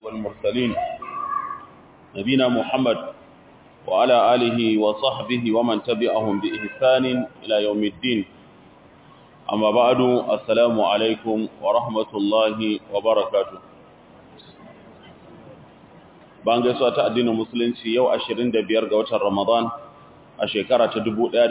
والمرسلين نبينا محمد وعلى آله وصحبه ومن تبعهم بإحسان إلى يوم الدين أما بعد السلام عليكم ورحمة الله وبركاته bayan gaisuwa ta addinin musulunci yau 25 ga watan Ramadan a shekara ta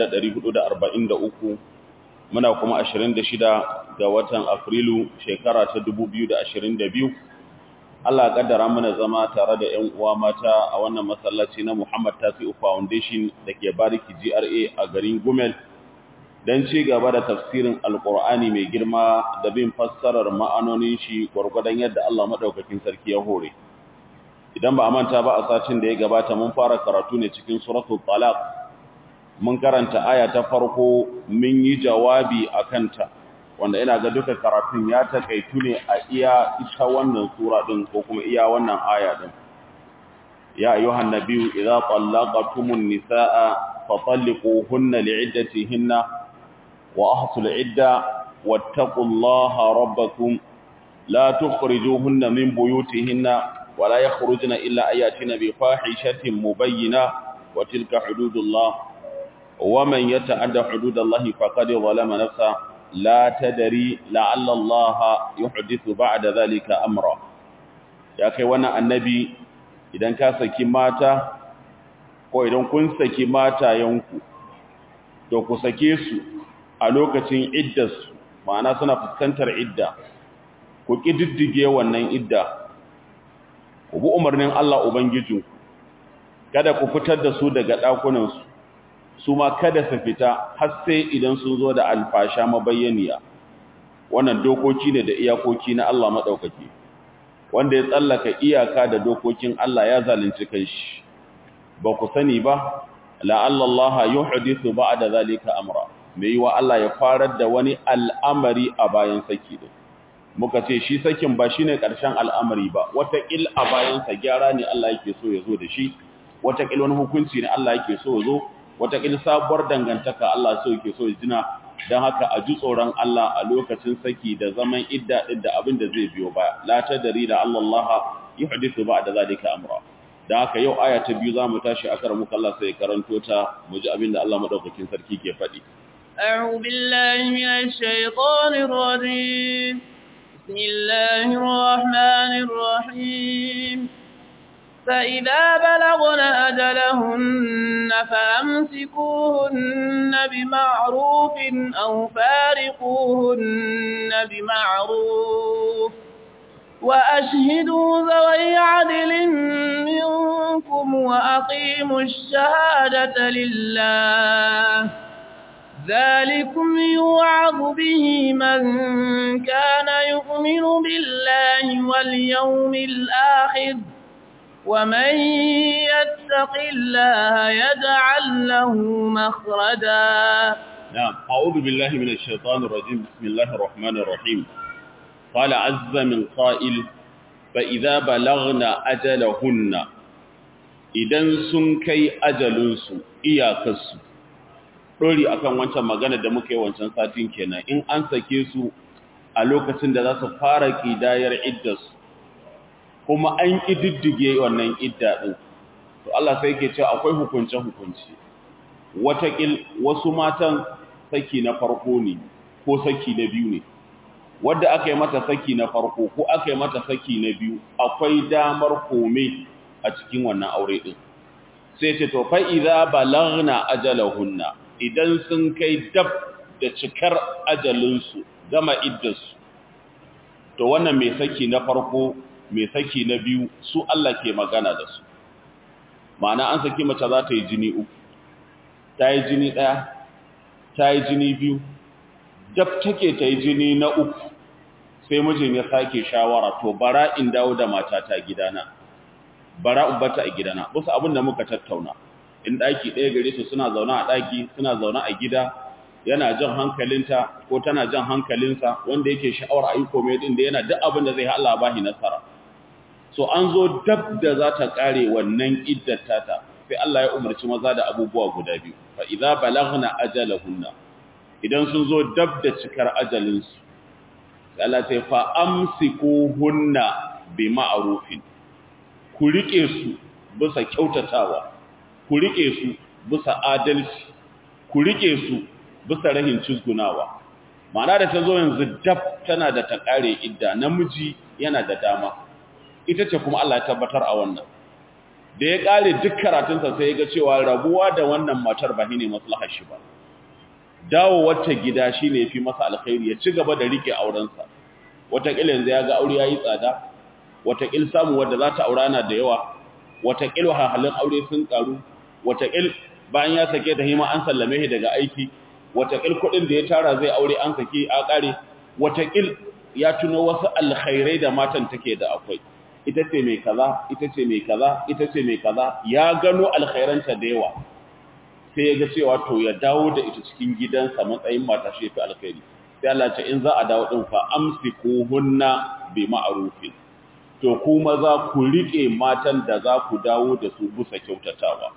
1443 muna kuma 26 ga watan Afrilu shekara ta 2022 Allah kaddara mana zama tare da ƴan uwa mata a wannan masallaci na Muhammad Tasi'u Foundation dake Bariki GRA a garin Gumel dan ci gaba da tafsirin Alƙur'ani mai girma da bin fassarar ma'anonin shi gurgurdan yadda Allah madaukakin sarki ya hore idan ba a manta ba a satin da ya gabata mun fara karatu ne cikin suratul talaq mun karanta aya ta farko mun yi jawabi akan ta wanda ina ga duka karatun ya takaitu ne a iya ita wannan sura din ko kuma iya wannan aya din ya ayyuhan nabiyyu idza talaqtumun nisaa fatalliquhunna li'iddatihinna wa ahsul 'idda wattaqullaha rabbakum la tukhrijuhunna min buyutihinna ولا يخرجن إلا أن يأتين بفاحشة مبينة وتلك حدود الله ومن يتعدى حدود الله فقد ظلم نفسه لا تدري لعل الله يحدث بعد ذلك أمرا يا أخي وانا النبي idan ka saki mata ko idan kun saki mata yanku to ku sake su a lokacin iddarsu ma'ana suna fuskantar idda ku kididdige wannan idda ku bi umarnin Allah Ubangijinku, kada ku fitar da su daga ɗakunansu, su ma kada su fita har sai idan sun zo da alfasha mabayyaniya. Wannan dokoki ne da iyakoki na Allah maɗaukaki, wanda ya tsallaka iyaka da dokokin Allah ya zalunci kai shi. Ba ku sani ba, la'allallaha yi hadisu ba da zalika amra, mai yi wa Allah ya farar da wani al'amari a bayan saki din. muka ce shi sakin ba shine ƙarshen al'amari ba wataƙil a bayansa gyara ne Allah yake so ya zo da shi wataƙil wani hukunci ne Allah yake so ya zo wataƙil sabuwar dangantaka Allah so yake so ya jina don haka a ji tsoron Allah a lokacin saki da zaman idda ɗin da abin da zai biyo baya la tadri da Allah Allah yuhdithu ba'da zalika amra don haka yau aya ta biyu zamu tashi akar muka Allah sai karanto ta mu ji abin da Allah madaukakin sarki ke faɗi أعوذ بالله من الشيطان الرجيم بسم الله الرحمن الرحيم فإذا بلغن أجلهن فأمسكوهن بمعروف أو فارقوهن بمعروف وأشهدوا ذوي عدل منكم وأقيموا الشهادة لله ذلكم يوعظ به من كان يؤمن بالله واليوم الآخر ومن يتق الله يجعل له مخرجا نعم أعوذ بالله من الشيطان الرجيم بسم الله الرحمن الرحيم قال عز من قائل فإذا بلغنا أجلهن إذن سنكي أجلنسو إياكسو ɗori akan wancan magana da muka yi wancan satin kenan in an sake su a lokacin da za su fara ƙidayar iddarsu kuma an ƙididdige wannan idda ɗin to Allah sai ke cewa akwai hukunce-hukunce watakil wasu matan saki na farko ne ko saki na biyu ne wadda aka yi mata saki na farko ko aka yi mata saki na biyu akwai damar kome a cikin wannan aure ɗin sai ce to fa idza balagna ajalahunna idan sun kai dab da cikar ajalinsu gama iddarsu to wannan mai saki na farko mai saki na biyu su Allah ke magana da su ma'ana an saki mace za ta yi jini uku ta yi jini ɗaya ta yi jini biyu dab take ta yi jini na uku sai mijin ya sake shawara to bara in dawo da matata gidana bara in bata a gidana wasu abin da muka tattauna in ɗaki ɗaya gare su suna zaune a ɗaki suna zaune a gida yana jan hankalinta ko tana jan hankalinsa wanda yake sha'awar ayi komai din da yana duk abin da zai Allah bahi nasara so an zo dab da za ta kare wannan iddar tata sai Allah ya umarci maza da abubuwa guda biyu fa idza balaghna ajalahunna idan sun zo dab da cikar ajalinsu Allah ta fa amsikuhunna bi ma'rufin ku rike su bisa kyautatawa ku rike su bisa adalci ku rike su bisa rahin cizgunawa ma'ana da ta zo yanzu dab tana da ta kare idda namiji yana da dama ita ce kuma Allah ya tabbatar a wannan da ya kare duk karatunsa sai ya ga cewa rabuwa da wannan matar ba ne maslahar shi ba dawo wata gida shine yafi masa alkhairi ya ci gaba da rike aurensa wataƙila yanzu ya ga aure yayi tsada wataƙil samu wanda za ta aura na da yawa wataƙil wahalhalun aure sun karu wataƙil bayan ya sake ta hima an sallame shi daga aiki wataƙil kuɗin da ya tara zai aure an sake a ƙare wataƙil ya tuno wasu alkhairai da matan take da akwai ita ce mai kaza ita ce mai kaza ita ce mai kaza ya gano alkhairanta da yawa sai ya ga cewa to ya dawo da ita cikin gidansa matsayin mata shi fi alkhairi sai Allah ce in za a dawo din fa amsikuhunna bi ma'rufin to ku maza ku rike matan da za ku dawo da su busa kyautatawa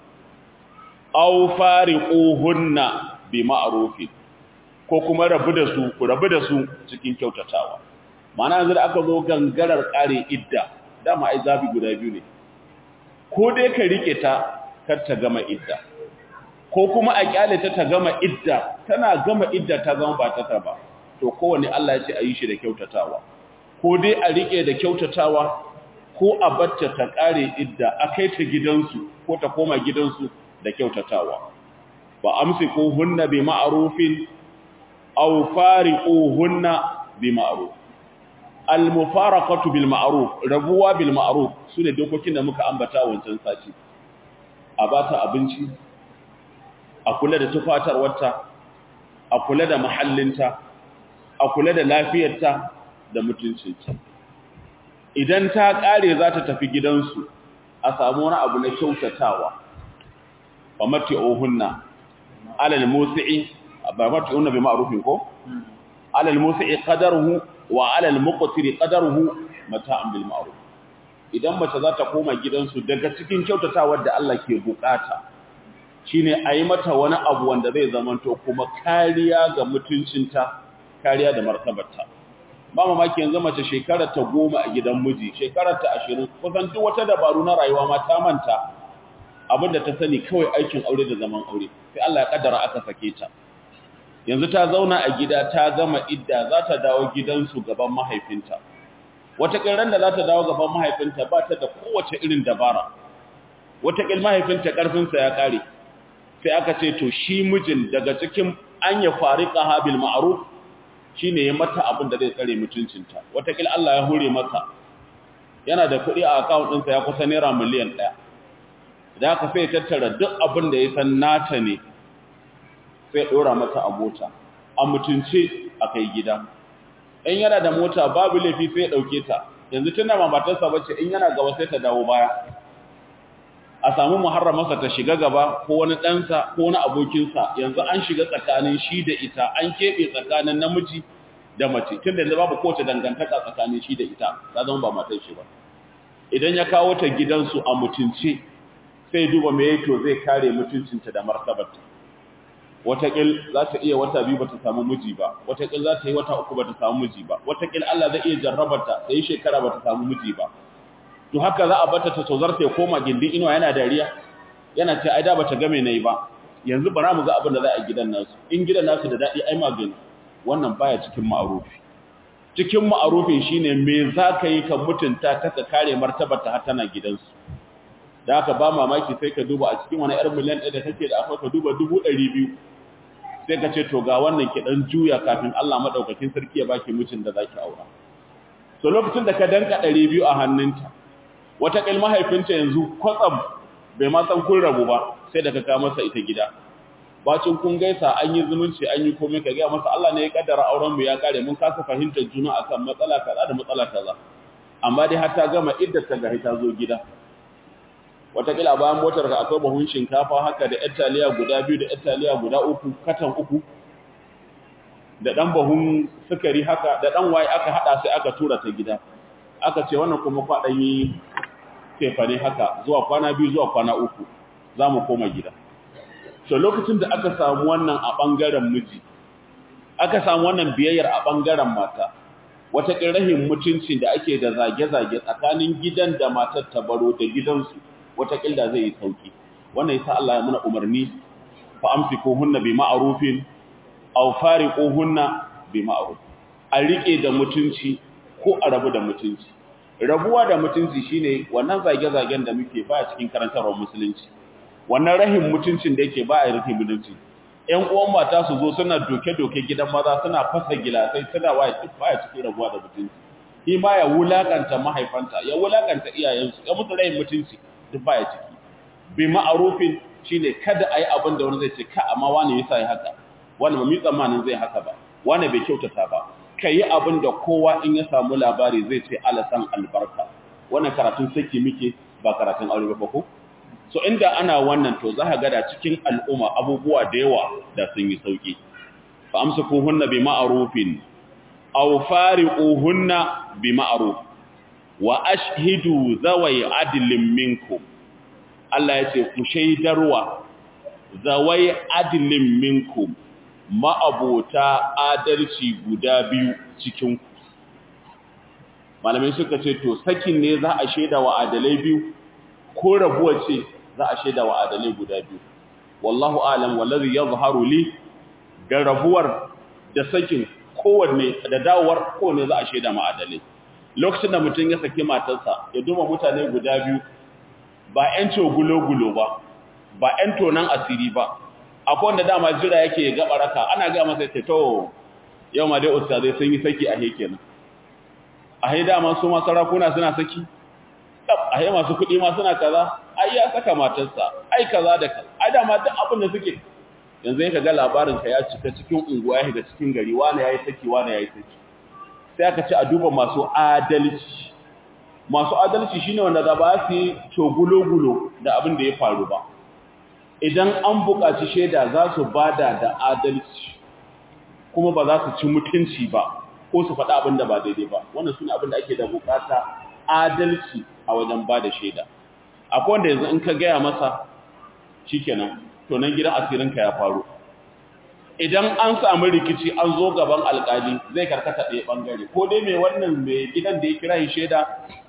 aw fariquhunna bi ma'rufin ko kuma rabu da su ku rabu da su cikin kyautatawa ma'ana yanzu da aka zo gangarar kare idda dama ai zabi guda biyu ne ko dai ka rike ta kar ta gama idda ko kuma a kyale ta ta gama idda tana gama idda ta zama ba ta ba to kowanne Allah ya ce a yi shi da kyautatawa ko dai a rike da kyautatawa ko a batta ta kare idda a kai ta gidansu ko ta koma gidansu da kyautatawa ba amsiku hunna bi ma'rufin aw fariquhunna bi ma'ruf al mufaraqatu bil ma'ruf rabuwa bil ma'ruf sune dokokin da muka ambata wancan sati a bata abinci a kula da tufatarwarta a kula da mahallinta a kula da lafiyarta da mutuncinta idan ta kare za ta tafi gidansu a samu wani abu na kyautatawa wa mati'uhunna alal musi'i ba mati'unna bi ma'rufin ko alal musi'i qadaruhu wa alal muqtiri qadaruhu mata'an bil ma'ruf idan mace za ta koma gidansu daga cikin kyautatawar da Allah ke bukata shine a yi mata wani abu wanda zai zamanto kuma kariya ga mutuncinta kariya da martabarta ba mamaki yanzu mace shekarar ta goma a gidan miji shekarar ta ashirin kusan duk wata dabaru na rayuwa ma ta manta abinda ta sani kawai aikin aure da zaman aure sai Allah ya kaddara aka sake ta yanzu ta zauna a gida ta gama idda za ta dawo gidansu gaban mahaifinta wata kiran da za ta dawo gaban mahaifinta ba ta da kowace irin dabara wata kil mahaifinta karfinsa ya kare sai aka ce to shi mijin daga cikin an ya farika habil ma'ruf shine ya mata abin da zai tsare mutuncinta watakil Allah ya hure masa yana da kuɗi a account ɗinsa ya kusa naira miliyan ɗaya da aka sai tattara duk abin da ya san nata ne sai ɗora mata a mota a mutunce a kai gida in yana da mota babu laifi sai ya ɗauke ta yanzu tana ma matarsa bace in yana gaba sai ta dawo baya a samu muharramarsa ta shiga gaba ko wani ɗansa ko wani abokinsa yanzu an shiga tsakanin shi da ita an keɓe tsakanin namiji da mace tun da babu kowace dangantaka tsakanin shi da ita ta zama ba matar shi ba idan ya kawo ta gidansu a mutunce sai duba me to zai kare mutuncinta da martabarta wataƙil za ta iya wata biyu ba ta samu miji ba wataƙil za ta yi wata uku ba ta samu miji ba wataƙil Allah zai iya jarrabarta ta yi shekara ba ta samu miji ba to haka za a bata ta tozarta ya koma gindin inuwa yana dariya yana ce ai da bata game nayi ba yanzu bara mu ga abin da za a gidan nasu in gidan nasu da dadi ai magani wannan baya cikin ma'arufi cikin ma'arufin shine me za ka yi ka mutunta ta ka kare martabarta har tana gidansu da haka ba mamaki sai ka duba a cikin wani yar miliyan ɗaya da kake da akwai ka duba dubu ɗari biyu sai ka ce to ga wannan ki dan juya kafin Allah madaukakin sarki ya baki mutum da zaki aura so lokacin da ka danka ɗari biyu a hannunta wata ƙil mahaifinta yanzu kwatsam bai ma san kun rabu ba sai da ka kawo masa ita gida bacin kun gaisa an yi zumunci an yi komai ka gaya masa Allah ne ya kaddara auren mu ya kare mun kasa fahimtar juna akan matsala kaza da matsala kaza amma dai har ta gama idda ta gari ta zo gida wata ƙila bayan motar ka akwai bahun shinkafa haka da ƴar taliya guda biyu da ƴar taliya guda uku katan uku da ɗan bahun sukari haka da ɗan waye aka haɗa sai aka tura ta gida aka ce wannan kuma kwaɗan yi tefane haka zuwa kwana biyu zuwa kwana uku za mu koma gida so lokacin da aka samu wannan a ɓangaren miji aka samu wannan biyayyar a ɓangaren mata wata rahin mutuncin da ake da zage-zage tsakanin gidan da matar ta baro da gidansu wata da zai yi sauki wannan yasa Allah ya muna umarni fa amsikuhunna bi ma'rufin aw fariquhunna bi ma'ruf a rike da mutunci ko a rabu da mutunci rabuwa da mutunci shine wannan zage-zagen da muke baya cikin karantarwar musulunci wannan rahin mutuncin da yake baya rufe mutunci ƴan uwan mata su zo suna doke-doke gidan maza suna fasa gilasai suna waye duk baya cikin rabuwa da mutunci shi ma ya wulakanta mahaifanta ya wulakanta iyayensu ya mutu rahin mutunci duk baya ciki bi ma'arufin shine kada ayi abin da wani zai ce ka amma wani yasa yi haka wani ba mi tsammanin zai haka ba wani bai kyautata ba kayi abin da kowa in ya samu labari zai ce alasan albarka wannan karatun saki muke ba karatun aure ba ko so inda ana wannan to za ka ga da cikin al'umma abubuwa da yawa da sun yi sauki fa amsakuhunna bi ma'rufin aw fariquhunna bi ma'ruf wa ashhidu zawai adlin minkum Allah ya ce ku shaidarwa zawai adlin minkum ma'abota adalci guda biyu cikin ku malamai suka ce to sakin ne za a shaida wa adalai biyu ko rabuwa ce za a shaida wa adalai guda biyu wallahu alam wallazi yadhharu li da rabuwar da sakin kowanne da dawowar kowanne za a shaida ma adalai lokacin da mutum ya saki matarsa ya duma mutane guda biyu ba ‘yan gulo-gulo ba ba ‘yan tonan asiri ba akwai wanda dama jira yake ya gaba raka ana ga masa ce to yau ma dai ustazai sun yi saki a heke nan a hai dama su masu rakuna suna saki a hai masu kuɗi ma suna kaza ai ya saka matarsa ai kaza da kaza ai dama duk abin da suke yanzu ya ga labarinka ya cika cikin unguwa ya shiga cikin gari wani ya yi saki wani ya yi saki sai aka ce a duba masu adalci masu adalci shine wanda da ba su yi cogulo-gulo da abin da ya faru ba idan an buƙaci shaida za su bada da adalci kuma ba za su ci mutunci ba ko su faɗa abin da ba daidai ba wannan suna abin da ake da buƙata adalci a wajen ba da shaida akwai wanda yanzu in ka gaya masa shikenan to nan gidan asirinka ya faru idan an samu rikici an zo gaban alkali zai karkata ɗaya ɓangare ko dai mai wannan mai gidan da ya kira shi shaida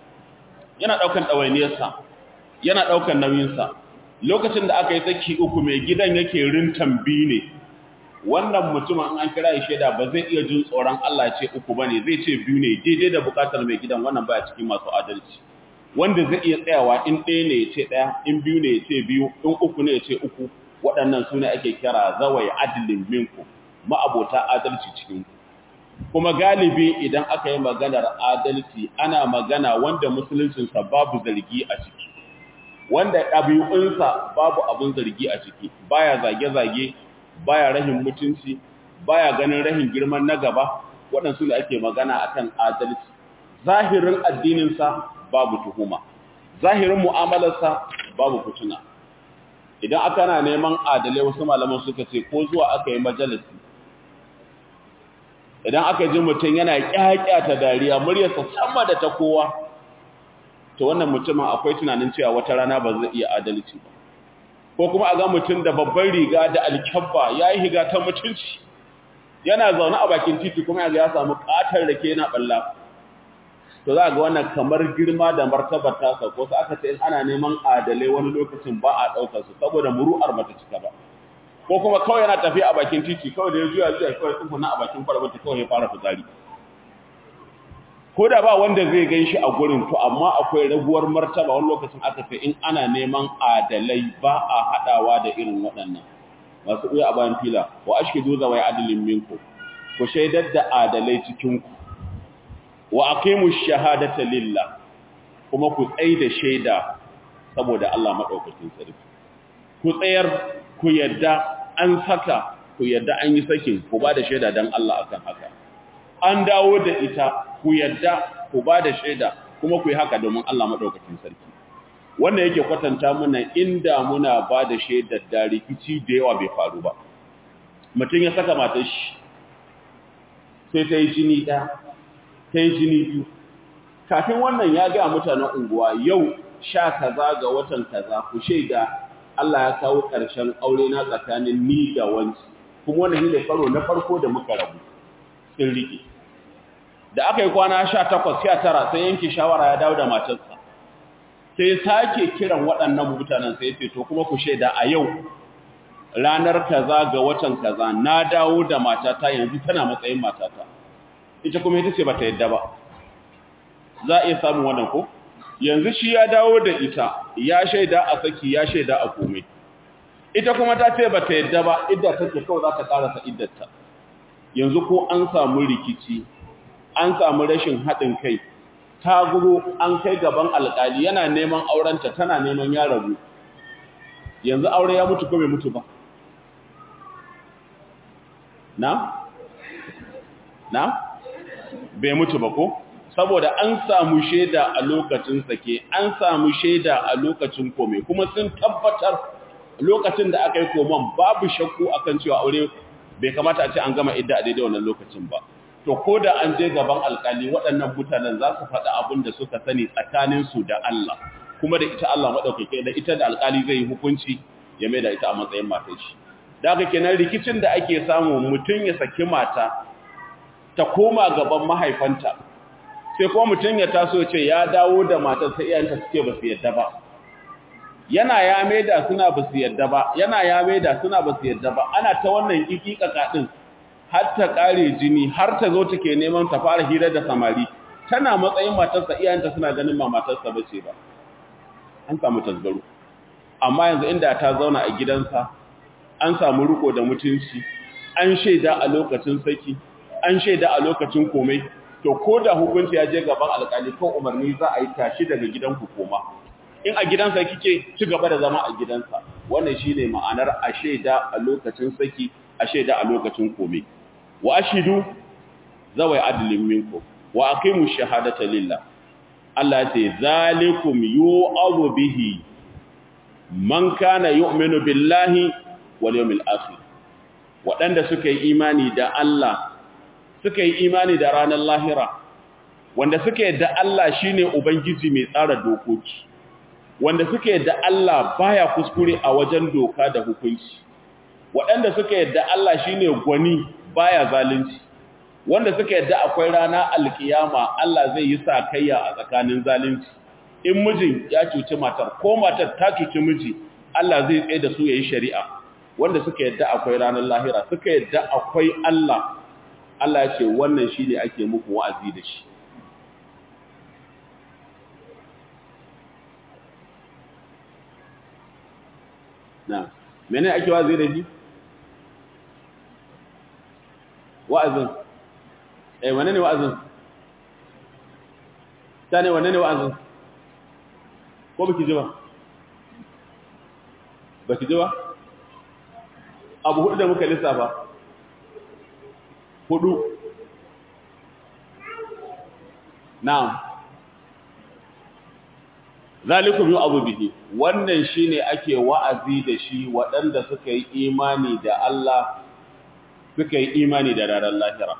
yana ɗaukan ɗawainiyarsa yana ɗaukan nauyinsa lokacin da aka yi saki uku mai gidan yake rintan biyu ne wannan mutumin an kira shi shaida ba zai iya jin tsoron Allah ce uku bane zai ce biyu ne daidai da bukatar mai gidan wannan baya cikin masu adalci wanda zai iya tsayawa in ɗaya ne ya ce ɗaya in biyu ne ya ce biyu in uku ne ya ce uku waɗannan su ne ake kira zawai adilin minku ma'abota adalci cikin kuma galibi idan aka yi maganar adalci ana magana wanda musuluncinsa babu zargi a ciki wanda ɗabi'unsa babu abin zargi a ciki baya zage-zage baya rahin mutunci baya ganin rahin girman na gaba waɗansu ne ake magana akan adalci zahirin addininsa babu tuhuma zahirin mu'amalarsa babu fituna idan aka na neman adalai wasu malaman suka ce ko zuwa aka yi majalisi idan aka ji mutum yana ta dariya muryarsa sama da ta kowa to wannan mutumin akwai tunanin cewa wata rana ba zai iya adalci ba ko kuma a ga mutum da babban riga da alkyabba ya yi higa ta mutunci yana zaune a bakin titi kuma ya samu katar rake yana balla to za ga wannan kamar girma da martabar tasa ko su aka ce in ana neman adalai wani lokacin ba a ɗaukar su saboda muru'ar bata cika ba ko kuma kawai yana tafiya a bakin titi kawai da ya juya juya kawai tsufuna a bakin kwalbata kawai ya fara fitsari ko da ba wanda zai gan shi a gurin to amma akwai raguwar martaba wani lokacin aka ce in ana neman adalai ba a haɗawa da irin waɗannan masu ɗuya a bayan fila wa ashkidu zawai adalin minku ku shaidar da adalai cikin ku wa aqimu shahadata lillah kuma ku tsai da shaida saboda Allah madaukakin sarki ku tsayar ku yadda an saka ku yadda an yi sakin ku ba da shaida dan Allah akan haka an dawo da ita ku yadda ku ba da shaida kuma ku yi haka domin Allah madaukakin sarki wanda yake kwatanta muna inda muna ba da shaidar da rikici da yawa bai faru ba mutum ya saka matar shi sai ta yi jini ɗaya ta yi jini biyu kafin wannan ya ga mutanen unguwa yau sha kaza ga watan kaza ku shaida Allah ya kawo ƙarshen aure na tsakanin ni da wanci kuma wannan ne karo na farko da muka rabu sun riƙe da aka yi kwana 18 19 sai yanke shawara ya dawo da matarsa sai sake kiran waɗannan mutanen sai ce to kuma ku shaida a yau ranar kaza ga watan kaza na dawo da matata yanzu tana matsayin matata ita kuma ita ce bata yadda ba za a iya samun wannan ko yanzu shi ya dawo da ita ya shaida a saki ya shaida a komai ita kuma ta ce bata yadda ba idda take kawai za ta karasa iddarta yanzu ko an samu rikici an samu rashin haɗin kai ta gudu an kai gaban alƙali yana neman aurenta tana neman ya rabu yanzu aure ya mutu ko bai mutu ba na? na? bai mutu ba ko? saboda an samu shaida a lokacin sake an samu shaida a lokacin kome kuma sun tabbatar lokacin da aka yi koman babu shakku akan cewa aure bai kamata a ce an gama idda a daidai wannan lokacin ba to ko da an je gaban alkali waɗannan mutanen za su faɗi abin da suka sani tsakaninsu da Allah kuma da ita Allah maɗaukake da ita da alkali zai yi hukunci ya mai da ita a matsayin matar shi da haka kenan rikicin da ake samu mutum ya saki mata ta koma gaban mahaifanta sai kuma mutum ya taso ce ya dawo da matar sai iyayenta suke ba su yadda ba yana ya maida suna ba su yadda ba yana ya maida suna ba su yadda ba ana ta wannan kikikaka din har ta kare jini har ta zo take neman ta fara hira da samari tana matsayin matarsa iyayenta suna ganin ma matarsa bace ba an samu tasgaro amma yanzu inda ta zauna a gidansa an samu riko da mutunci an shaida a lokacin saki an shaida a lokacin komai to ko da hukunci ya je gaban alƙali ko umarni za a yi tashi daga gidan hukuma in a gidansa kike ci gaba da zama a gidansa wannan shine ma'anar a shaida a lokacin saki a shaida a lokacin komai wa ashidu zawai adlin minkum wa aqimu shahadata lillah Allah ya ce zalikum yu'adhu bihi man kana yu'minu billahi wal yawmil akhir waɗanda suka yi imani da Allah suka yi imani da ranar lahira wanda suka yadda Allah shine ubangiji mai tsara dokoki wanda suka yadda Allah baya kuskure a wajen doka da hukunci waɗanda suka yadda Allah shine gwani baya zalunci wanda suka yadda akwai rana alkiyama Allah zai yi sakayya a tsakanin zalunci in mijin ya cuci matar ko matar ta cuci miji Allah zai tsaye da su yayi shari'a wanda suka yadda akwai ranar lahira suka yadda akwai Allah Allah ya ce wannan shine ake muku wa'azi da shi na mene ake wa'azi da shi wa'azin eh wane ne wa'azin ta ne wane ne wa'azin ko baki ji ba baki ji ba abu hudu da muka lissafa hudu na'am zalikum yu'adhu bihi wannan shine ake wa'azi da shi waɗanda suka yi imani da Allah suka yi imani da ranar lahira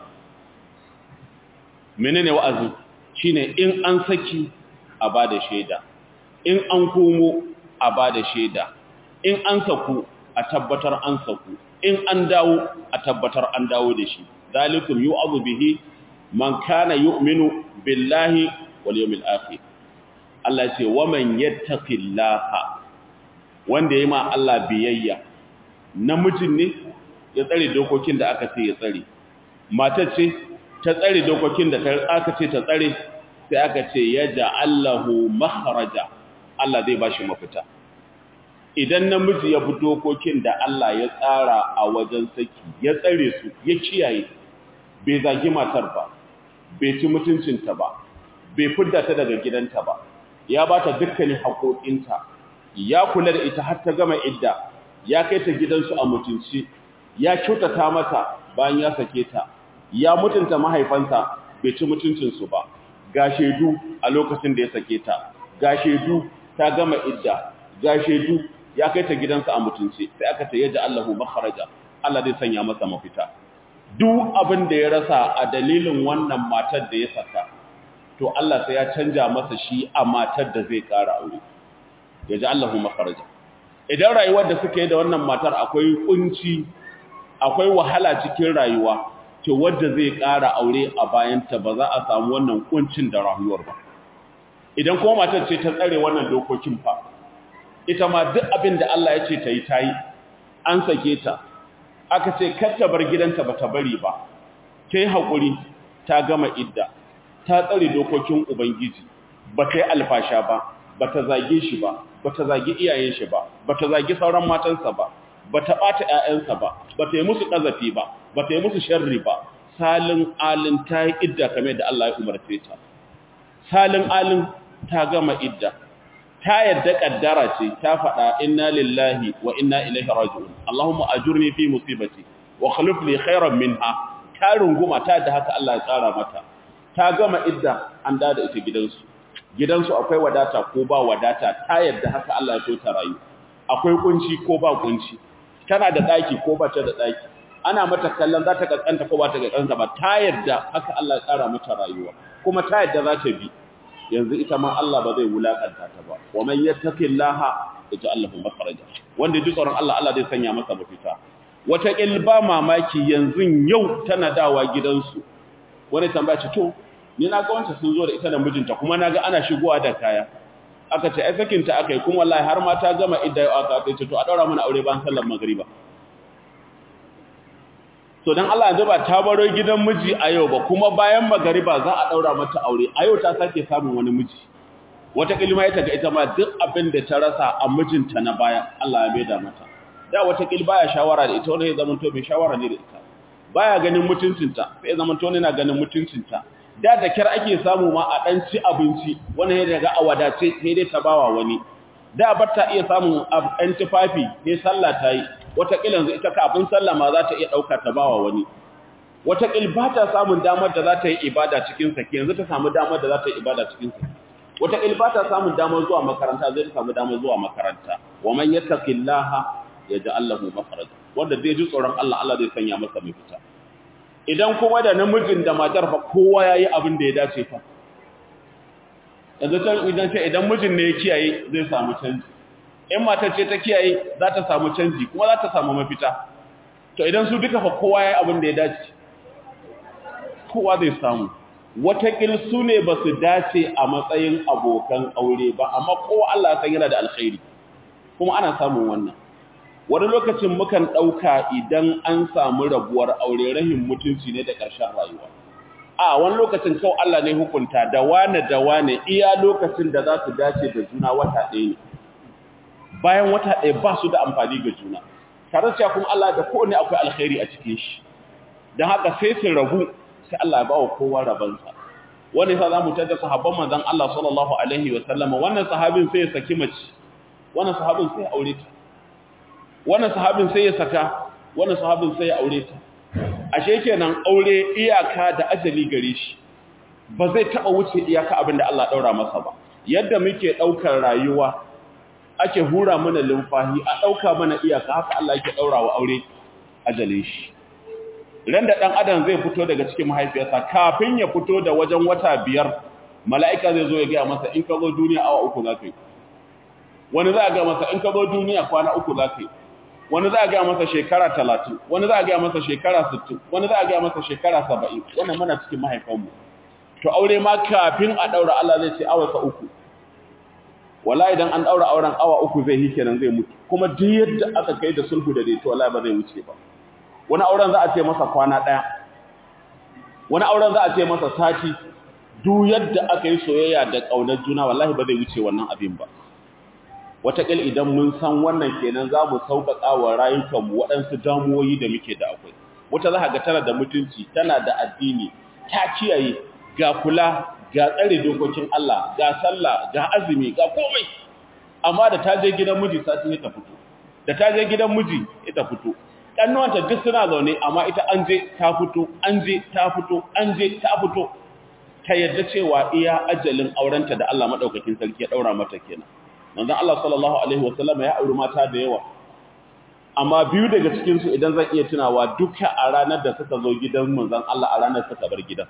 menene wa'azi shine in an saki a bada shaida in an komo a bada shaida in an saku a tabbatar an saku in an dawo a tabbatar an dawo da shi zalikum yu'adhu bihi man kana yu'minu billahi wal yawmil akhir Allah ya ce wa man yattaqillaha wanda yayi ma Allah biyayya namijin ne ya tsare dokokin da aka ce ya tsare matar ce ta tsare dokokin da aka ce ta tsare sai aka ce ya ja'allahu makhraja Allah zai bashi mafita idan namiji ya bi dokokin da Allah ya tsara a wajen saki ya tsare su ya kiyaye bai zagi matar ba bai ci mutuncinta ba bai fidda ta daga gidanta ba ya ba ta dukkanin haƙoƙinta ya kula da ita har ta gama idda ya kai ta gidansu a mutunci ya kyautata mata bayan ya sake ta ya mutunta mahaifansa bai ci mutuncinsu ba ga shaidu a lokacin da ya sake ta ga shaidu ta gama idda ga shaidu ya kai ta gidansa a mutunci sai aka ta yaja Allahu makharaja Allah zai sanya masa mafita duk abin da ya rasa a dalilin wannan matar da ya saka to Allah sai ya canja masa shi a matar da zai ƙara aure ya ji Allahu makaraja idan rayuwar da suka yi da wannan matar akwai kunci akwai wahala cikin rayuwa to wadda zai ƙara aure a bayanta ba za a samu wannan kuncin da rayuwar ba idan kuma matar ce ta tsare wannan dokokin fa ita ma duk abin da Allah ya ce ta yi ta yi an sake ta aka ce kar ta bar gidanta ba ta bari ba ta yi haƙuri ta gama idda ta tsare dokokin ubangiji ba ta yi alfasha ba ba ta zage shi ba ba ta zagi iyayen shi ba ba ta zagi sauran matansa ba ba ta ɓata ‘ya'yansa ba ba ta yi musu ƙazafi ba ba ta yi musu sharri ba salin alin ta yi idda kamar da Allah ya umarce ta salin alin ta gama idda ta yadda ƙaddara ce ta faɗa inna lillahi wa inna ilaihi raji'un Allahumma ajurni fi musibati wa khlif li khairan minha ta runguma ta da haka Allah ya tsara mata ta gama idda an da da ita gidansu gidansu akwai wadata ko ba wadata ta yadda haka Allah ya so ta rayu akwai kunci ko ba kunci tana da daki ko ba ta da daki ana mata kallon za ta kaskanta ko ba ta kaskanta ba ta yadda haka Allah ya tsara mata rayuwa kuma ta yadda za ta bi yanzu ita ma Allah ba zai wulakanta ta ba wa man yattaqillaha yaj'al lahu makhraja wanda ji tsoron Allah Allah zai sanya masa mafita wata ba mamaki yanzu yau tana dawa gidansu wani tambaya ce to ni na ga wancan sun zo da ita da mijinta kuma na ga ana shigowa da kaya aka ce ai sakinta aka yi kuma wallahi har ma ta gama idda yau aka ce to a daura mana aure bayan sallar magriba to dan Allah yanzu ba ta baro gidan miji a yau ba kuma bayan magriba za a daura mata aure a yau ta sake samun wani miji wata kilma ita ga ita ma duk abin da ta rasa a mijinta na baya Allah ya maida mata da wata kil baya shawara da ita wanda ya zama to bai shawara ne da ita baya ganin mutuncinta sai zama to ne na ganin mutuncinta da da kyar ake samu ma a dan ci abinci wani ya daga a wadace sai dai ta bawa wani da ba ta iya samun ɗan tufafi sai sallah ta yi wataƙila yanzu ita kafin sallah ma za ta iya ɗauka ta bawa wani wataƙil ba ta samun damar da za ta yi ibada cikin sake yanzu ta samu damar da za ta yi ibada cikin sake wataƙil ba ta samun damar zuwa makaranta zai ta samu damar zuwa makaranta wa man yattaqillaha yaj'al lahu makhraja wanda zai ji tsoron Allah Allah zai sanya masa mafita idan kuma da namijin da matar fa kowa yayi abin da ya dace fa yanzu can idan ce idan mijin ne ya kiyaye zai samu canji in matar ce ta kiyaye za ta samu canji kuma za ta samu mafita to idan su duka fa kowa yayi abin da ya dace kowa zai samu watakil su ne ba su dace a matsayin abokan aure ba amma kowa Allah san yana da alkhairi kuma ana samun wannan wani lokacin mukan ɗauka idan an samu rabuwar aure rahin mutunci ne da ƙarshen rayuwa a wani lokacin kawai Allah ne hukunta da wane da wane iya lokacin da za su dace da juna wata ɗaya ne bayan wata ɗaya ba su da amfani ga juna tare da kuma Allah da kowane akwai alkhairi a cikin shi don haka sai su rabu sai Allah ya ba wa kowa rabansa wani sa za mu tada sahabban manzon Allah sallallahu alaihi wa sallama wannan sahabin sai ya saki mace wannan sahabin sai ya aure ta wannan sahabin sai ya saka wannan sahabin sai ya aure ta ashe kenan aure iyaka da ajali gare shi ba zai taba wuce iyaka abin da Allah daura masa ba yadda muke daukar rayuwa ake hura mana lumfahi a dauka mana iyaka haka Allah yake daura wa aure ajalin shi ran da dan adam zai fito daga cikin mahaifiyarsa kafin ya fito da wajen wata biyar mala'ika zai zo ya ga masa in ka zo duniya awa uku zaka yi wani za ga masa in ka zo duniya kwana uku zaka yi wani za a gaya masa shekara talatin wani za a gaya masa shekara sittin wani za a gaya masa shekara saba'in wannan mana cikin mahaifanmu to aure ma kafin a ɗaura Allah zai ce awa uku wala idan an ɗaura auren awa uku zai yi kenan zai mutu kuma duk yadda aka kai da sulhu da daito wala ba zai wuce ba wani auren za a ce masa kwana ɗaya wani auren za a ce masa sati duk yadda aka yi soyayya da ƙaunar juna wallahi ba zai wuce wannan abin ba wataƙil idan mun san wannan kenan za mu sauƙaƙa wa rayukanmu waɗansu damuwoyi da muke da akwai wata za ga tana da mutunci tana da addini ta kiyaye ga kula ga tsare dokokin Allah ga sallah ga azumi ga komai amma da ta je gidan miji sati ta fito da ta je gidan miji ita fito kannuwanta duk suna zaune amma ita an je ta fito an je ta fito an je ta fito ta yadda cewa iya ajalin aurenta da Allah madaukakin sarki ya daura mata kenan manzon Allah sallallahu alaihi wasallam ya auri mata da yawa amma biyu daga cikin su idan zan iya tunawa duka a ranar da suka zo gidan manzon Allah a ranar suka bar gidan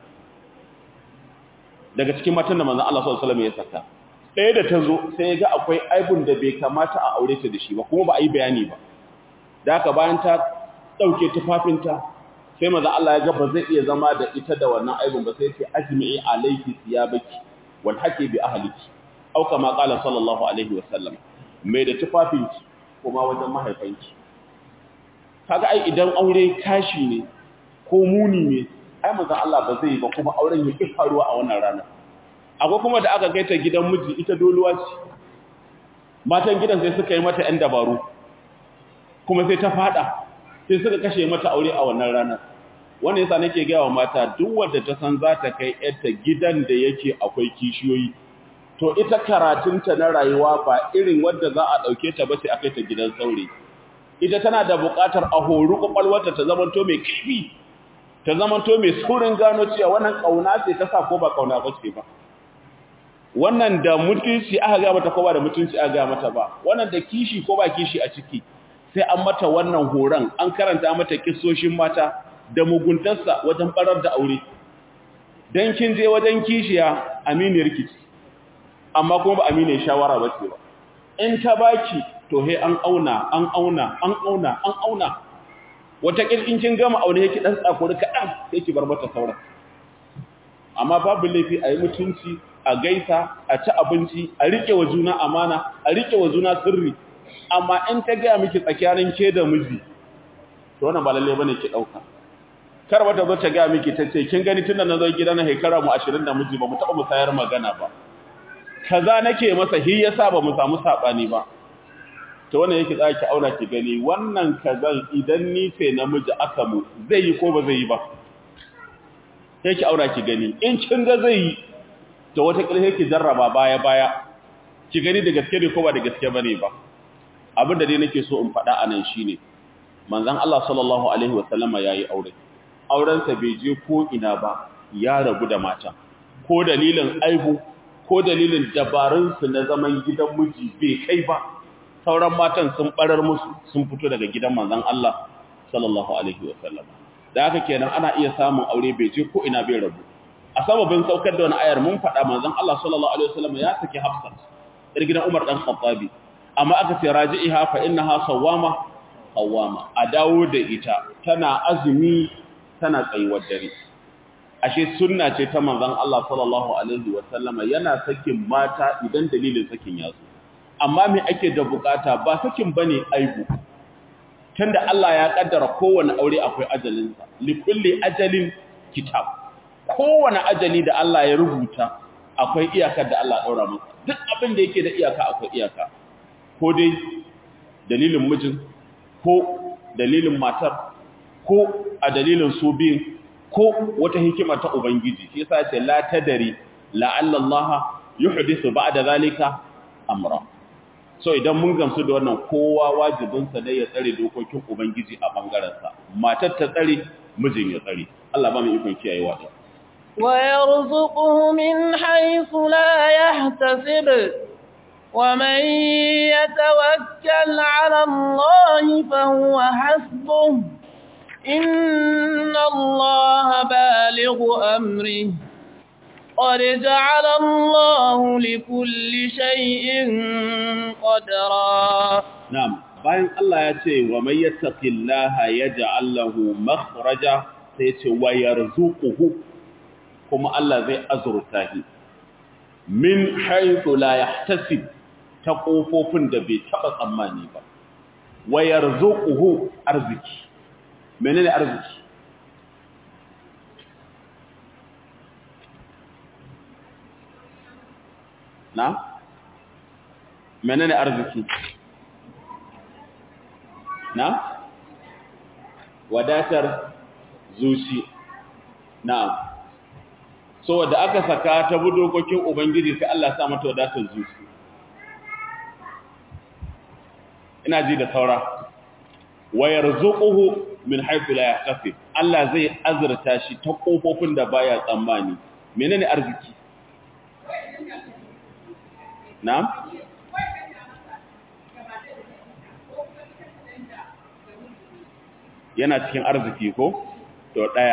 daga cikin matan da manzon Allah sallallahu alaihi wasallam ya saka ɗaya da ta zo sai ya ga akwai aibun da bai kamata a aure ta da shi ba kuma ba a yi bayani ba da haka bayan ta ɗauke tufafinta sai maza Allah ya ga ba zai iya zama da ita da wannan aibun ba sai ya ce ajmi'i alayki thiyabaki wal haqi bi ahliki au kama qala sallallahu alaihi wasallam mai da tufafinki kuma wajen mahaifanki kaga ai idan aure kashi ne ko muni ne ai manzon Allah ba zai ba kuma auren ya faruwa a wannan rana akwai kuma da aka kai ta gidan miji ita doluwa ce matan gidan sai suka yi mata ɗan dabaru kuma sai ta fada sai suka kashe mata aure a wannan rana wannan yasa nake ga wa mata duk wanda ta san za ta kai yarta gidan da yake akwai kishiyoyi to ita karatunta na rayuwa ba irin wadda za a ɗauke ta ba sai a kai ta gidan saurayi ita tana da buƙatar a horu ƙwaƙwalwarta ta zamanto mai kifi ta zamanto mai saurin gano cewa wannan ƙauna ce ta sa ko ba ƙauna ba ce ba wannan da mutunci aka ga mata ko ba da mutunci aka ga mata ba wannan da kishi ko ba kishi a ciki sai an mata wannan horon an karanta mata kissoshin mata da muguntarsa wajen barar da aure dan kin je wajen kishiya aminiyar kici amma kuma ba aminiyar shawara ba ce ba in ta baki to he an auna an auna an auna an auna wata in kin gama aure yake dan tsakuri kadan sai ki bar mata sauran amma babu laifi a yi mutunci a gaisa a ci abinci a rike wa juna amana a rike wa juna sirri amma in ta ga miki tsakanin ke da miji to wannan ba lalle bane ki dauka kar wata zo ta ga miki tace kin gani tunda na zo gidan na hekara mu 20 da miji ba mu taba musayar magana ba kaza nake masa hi yasa ba mu samu sabani ba to wannan yake za ki aura ki gani wannan kazan idan ni ce namiji aka mu zai yi ko ba zai yi ba sai ki aura ki gani in kin ga zai yi to wata kilhe ki jarraba baya baya ki gani da gaske ne ko ba da gaske bane ba abin da dai nake so in faɗa anan shine manzon Allah sallallahu alaihi wasallama yayi aure auren sa bai je ko ina ba ya rabu da mata ko dalilin aibu ko dalilin dabarun su na zaman gidan miji bai kai ba sauran matan sun barar musu sun fito daga gidan manzon Allah sallallahu alaihi wasallam da haka kenan ana iya samun aure bai je ko ina bai rabu a sababin saukar da wani ayar mun faɗa manzon Allah sallallahu alaihi wasallam ya saki Hafsat ir gidan Umar dan Khattabi amma aka ce raji'iha fa innaha sawama qawama a dawo da ita tana azumi tana tsayuwar dare ashe sunna ce ta manzon Allah sallallahu alaihi wasallam yana sakin mata idan dalilin sakin ya zo amma me ake da bukata ba sakin bane aibu tunda Allah ya kaddara kowanne aure akwai ajalinsa li kulli ajalin kitab kowane ajali da Allah ya rubuta akwai iyakar da Allah daura masa duk abin da yake da iyaka akwai iyaka ko dai dalilin mijin ko dalilin matar ko a dalilin su biyun ko wata hikima ta ubangiji shi yasa ce la tadari la'alla Allah yuhdithu ba'da zalika amra so idan mun gamsu da wannan kowa wajibinsa ne ya tsare dokokin ubangiji a bangaren sa matar ta tsare mijin ya tsare Allah ba mu ikon kiyayewa ta ويرزقه من حيث لا يحتسب ومن يتوكل على الله فهو حسبه إن الله بالغ أمره قد جعل الله لكل شيء قدرا نعم bayan Allah ya ce wa may yattaqillaha yaj'al lahu makhraja sai ya ce wa yarzuquhu kuma Allah zai azurta shi min haythu la yahtasib ta kofofin da bai taba tsammani ba wa yarzuquhu arziki menene arziki na menene arziki na wadatar zuci na so da aka saka ta bi dokokin ubangiji sai Allah sa mata wadatar zuci ina ji da saura wa yarzuquhu min haythu la yahtasib Allah zai azurta shi ta kofofin da baya tsammani menene arziki na'am yana cikin arziki ko to daya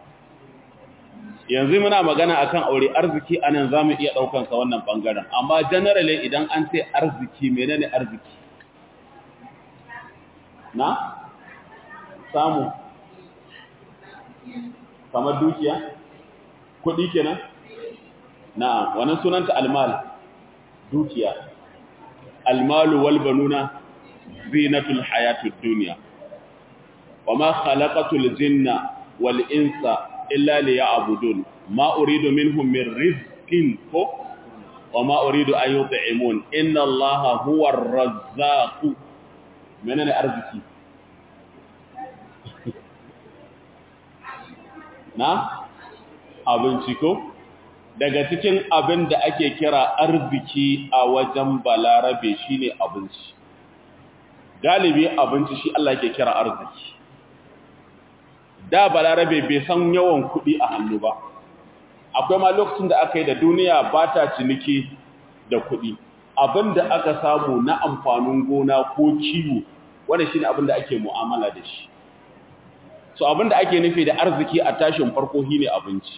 yanzu muna magana akan aure arziki anan zamu iya daukan sa wannan bangaren amma generally idan an ce arziki menene arziki na samu kamar dukiya kuɗi kenan na'am wannan sunanta almal dukiya almalu wal banuna zinatul hayatud dunya wama khalaqatul jinna wal insa illa liya'budun ma uridu minhum min rizqin ko wama uridu an yut'imun inna allaha huwar razzaq menene arziki na abinci ko daga cikin abin da ake kira arziki a wajen balarabe shine abinci galibi abinci shi Allah yake kira arziki da balarabe bai san yawan kuɗi a hannu ba akwai ma lokacin da aka yi da duniya ba ta ciniki da kuɗi abin da aka samu na amfanin gona ko kiwo wanda shine abin da ake mu'amala da shi so abin da ake nufi da arziki a tashin farko shine abinci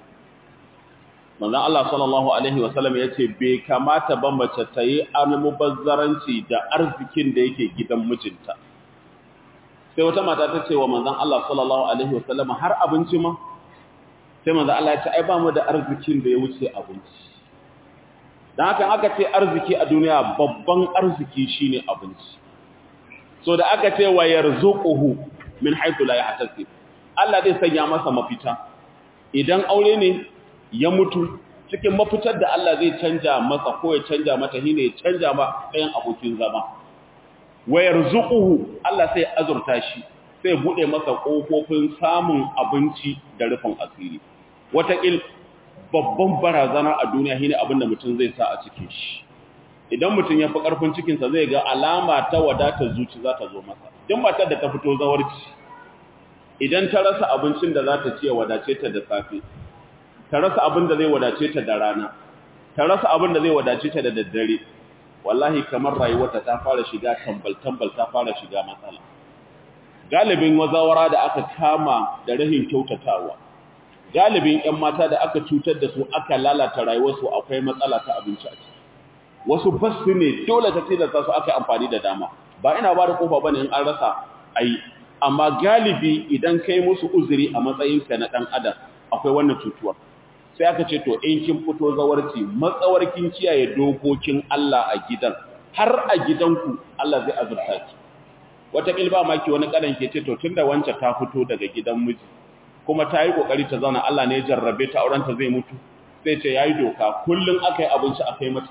manzon Allah sallallahu alaihi wasallam yace bai kamata ba mace ta yi almubazzaranci da arzikin da yake gidan mijinta sai wata mata ta ce wa manzon Allah sallallahu alaihi wasallam har abinci ma sai manzon Allah ya ce ai ba mu da arzikin da ya wuce abinci dan haka aka ce arziki a duniya babban arziki shine abinci so da aka ce wa yarzuquhu min haythu la yahtasib Allah zai sanya masa mafita idan aure ne ya mutu cikin mafitar da Allah zai canja masa ko ya canja mata shine ya canja ma ɗayan abokin zama wa yarzuquhu Allah sai azurta shi sai bude masa kofofin samun abinci da rufin asiri wataƙil babban barazana a duniya shine abin da mutum zai sa a cikin shi idan mutum ya fi ƙarfin cikinsa zai ga alama ta wadatar zuci za ta zo masa duk matar da ta fito zawarci idan ta rasa abincin da za ta ce wadace ta da safe ta rasa abin da zai wadace ta da rana ta rasa abin da zai wadace ta da daddare wallahi kamar rayuwarta ta fara shiga tambal-tambal ta fara shiga matsala galibin wazawara da aka kama da rahin kyautatawa galibin 'yan mata da aka cutar da su aka lalata rayuwarsu akwai matsala ta abinci a ciki wasu basu ne dole ta tilasta su aka yi amfani da dama ba ina ba da kofa bane in an rasa ai amma galibi idan kai musu uzuri a matsayinka na dan adam akwai wannan cutuwar sai aka ce to in kin fito zawarci matsawarkin kiyaye dokokin Allah a gidan har a gidanku Allah zai azurta ki wata kilba maki wani kadan ke ce to tunda wance ta fito daga gidan miji kuma ta yi kokari ta zauna Allah ne ya jarrabe ta auren ta zai mutu sai ce yayi doka kullun akai abinci akai mata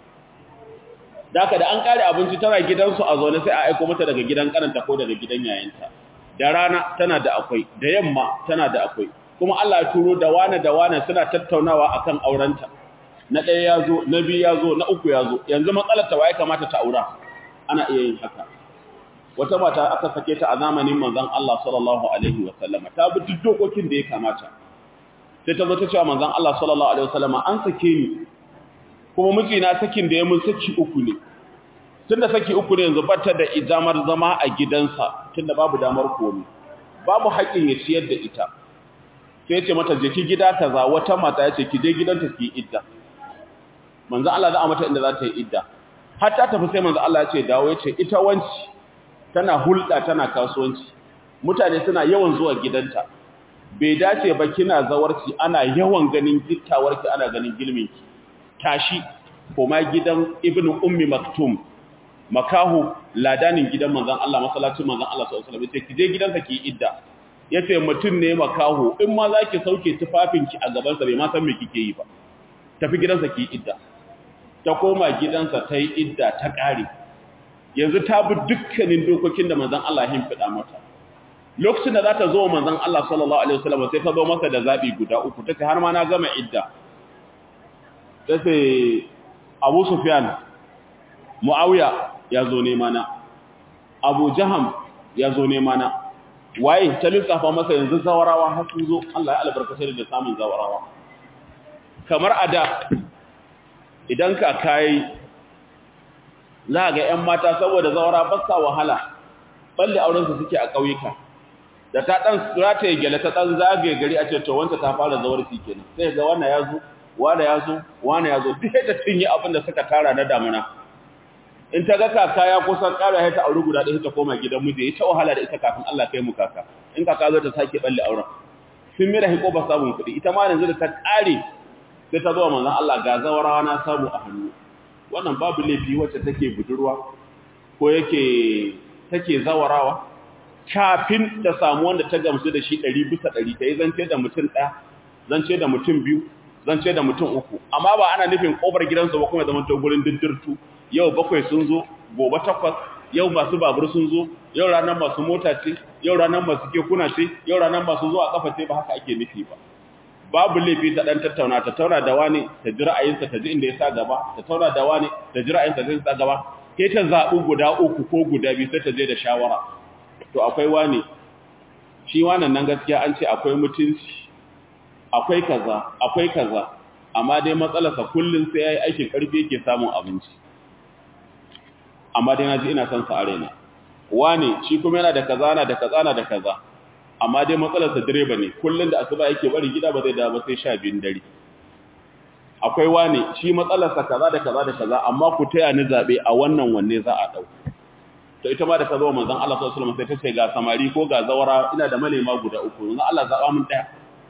daka da an kare abinci tana gidansu a zaune sai a aiko mata daga gidan karanta ko daga gidan yayinta da rana tana da akwai da yamma tana da akwai kuma Allah ya turo da wane da wane suna tattaunawa akan aurenta na ɗaya ya zo na biyu ya zo na uku ya zo yanzu matsalar ta waye kamata ta aura ana iya yin haka wata mata aka sake ta a zamanin manzon Allah sallallahu alaihi wa sallama ta bi duk dokokin da ya kamata sai ta zo ta ce wa manzon Allah sallallahu alaihi wa sallama an sake ni kuma mijina sakin da ya mun saki uku ne tunda saki uku ne yanzu bata da idamar zama a gidansa tunda babu damar komi babu haƙin ya ciyar da ita sai ce mata je ki gida kaza wata mata yace ki je gidanta ki idda manzo Allah za a mata inda za ta yi idda har ta tafi sai manzo Allah ya ce dawo yace ita wanci tana hulɗa tana kasuwanci mutane suna yawan zuwa gidanta bai dace ba kina zawarci ana yawan ganin gittawarki ana ganin gilminki tashi koma gidan ibnu ummi maktum makahu ladanin gidan manzon Allah masallacin manzon Allah sallallahu alaihi wasallam yace ki je gidansa ki idda yace mutun ne makahu in ma zaki sauke tufafinki a gaban sa bai ma san me kike yi ba tafi gidansa ki idda ta koma gidansa ta yi idda ta kare yanzu ta bi dukkanin dokokin da manzon Allah ya fida mata lokacin da za ta zo manzon Allah sallallahu alaihi wasallam sai ta zo masa da zabi guda uku tace har ma na gama idda tace Abu Sufyan Muawiya ya zo nema na Abu Jaham ya zo nema na waye ta lissafa masa yanzu zawarawa har sun zo Allah ya albarkace da samun zawarawa kamar ada idan ka kai za ga ƴan mata saboda zawara ba sa wahala balle auren su suke a ƙauyuka da ta dan rataye gele ta dan zagaye gari a ce to wanda ta fara zawarci kenan sai ga wannan ya zo wanda ya zo wanda ya zo duk da cinye abin da suka tara na damuna in ta ga kaka ya kusan ƙara ya ta auri guda ɗaya ta koma gidan miji ya ta wahala da ita kafin Allah kai mu kaka in kaka zo ta sake balle auren sun mira hiko ba samun kuɗi ita ma yanzu da ta ƙare sai ta zuwa manzon Allah ga zawarawa na samu a hannu wannan babu laifi wacce take budurwa ko yake take zawarawa kafin ta samu wanda ta gamsu da shi ɗari bisa ɗari ta yi zance da mutum ɗaya zance da mutum biyu zance da mutum uku amma ba ana nufin ƙofar gidansu ba kuma zama to gurin diddirtu yau bakwai sun zo gobe takwas yau masu babur sun zo yau ranar masu mota ce yau ranar masu kekuna ce yau ranar masu zuwa kafa ce ba haka ake nufi ba babu laifi ta dan tattauna ta tauna da wani ta ji ra'ayinsa ta ji inda ya sa gaba ta tauna da wani ta ji ra'ayinsa ta ji sa gaba sai ta zaɓi guda uku ko guda biyu sai ta je da shawara to akwai wani shi wannan nan gaskiya an ce akwai mutunci akwai kaza akwai kaza amma dai matsalarsa kullum sai yayi aikin karfi yake samun abinci amma dai naji ina son sa arena wani shi kuma yana da kaza yana da kaza yana da kaza amma dai matsalarsa direba ne kullum da asuba yake bari gida ba zai dawo ba sai 12 dare akwai wani shi matsalarsa kaza da kaza da kaza amma ku taya ni zabe a wannan wanne za a dau to ita ma da ta zo manzon Allah sallallahu alaihi wasallam sai ta ce ga samari ko ga zawara ina da malema guda uku manzon Allah zaba mun daya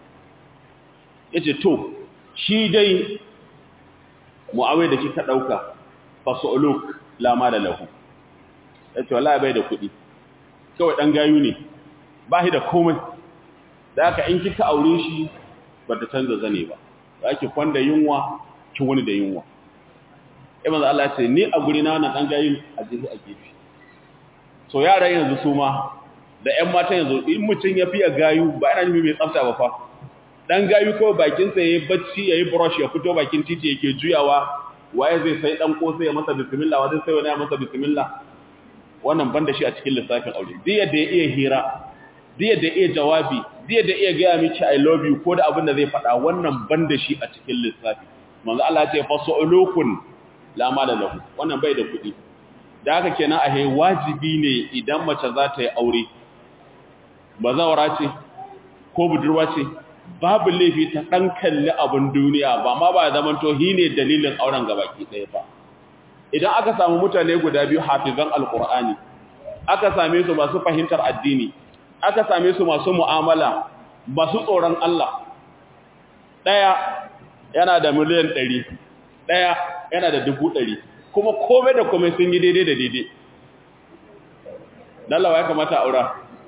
yace to shi dai mu'awai da kika dauka fasuluk la mala lahu yace wallahi bai da kudi kawai dan gayu ne ba shi da komai da haka in kika aure shi ba ta canza zane ba zaki kwanda yunwa ki wani da yunwa eh manzo Allah ya ce ni a guri na wannan dan gayu a jihi a gefe so yaran yanzu su ma da ƴan matan yanzu in mutun ya fiye gayu ba ina nufin mai tsafta ba fa dan gayu kawai bakin sa yayi bacci yayi brush ya fito bakin titi yake juyawa waye zai sai dan kosa ya masa bismillah waye sai wani ya masa bismillah wannan banda shi a cikin lissafin aure duk yadda ya iya hira duk yadda ya iya jawabi duk yadda ya iya ga miki i love you ko da abin da zai faɗa wannan banda shi a cikin lissafi manzo Allah ya ce fasulukun la mala lahu wannan bai da kuɗi da haka kenan a hai wajibi ne idan mace za ta yi aure bazawara ce ko budurwa ce babu laifi ta ɗan kalli abin duniya ba ma ba zaman to hi ne dalilin auren gabaki ɗaya ba idan aka samu mutane guda biyu hafizan alkur'ani aka same su masu fahimtar addini aka same su masu mu'amala masu tsoron Allah ɗaya yana da miliyan ɗari ɗaya yana da dubu ɗari kuma komai da komai sun yi daidai da daidai dalawa ya kamata aura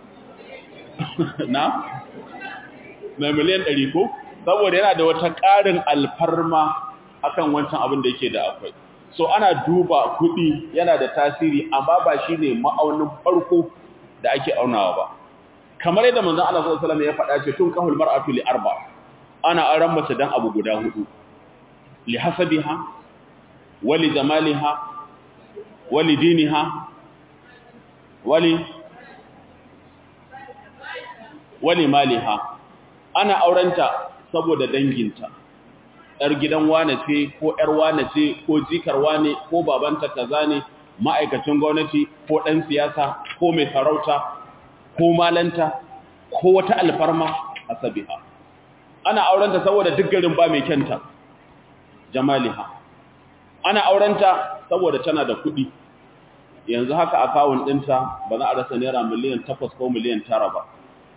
na mai miliyan ɗari ko saboda yana da wata ƙarin alfarma akan wancan abin da yake da akwai so ana duba kuɗi yana da tasiri amma ba shi ne ma'aunin farko da ake aunawa ba kamar yadda manzon Allah sallallahu alaihi wasallam ya faɗa ce tun kahul mar'atu li arba ana auren mace dan abu guda hudu li hasabiha wa li jamaliha wa li diniha wa li wa li maliha ana aurenta saboda danginta ‘yar gidan wane ce ko ‘yar wane ce ko jikar wane ko babanta kaza ne ma'aikacin gwamnati ko ɗan siyasa ko mai sarauta ko malanta ko wata alfarma a sabiha ana aurenta saboda duk garin ba mai kyanta jamaliha ana aurenta saboda tana da kuɗi yanzu haka akawun ɗinta ba za a rasa naira miliyan takwas ko miliyan tara ba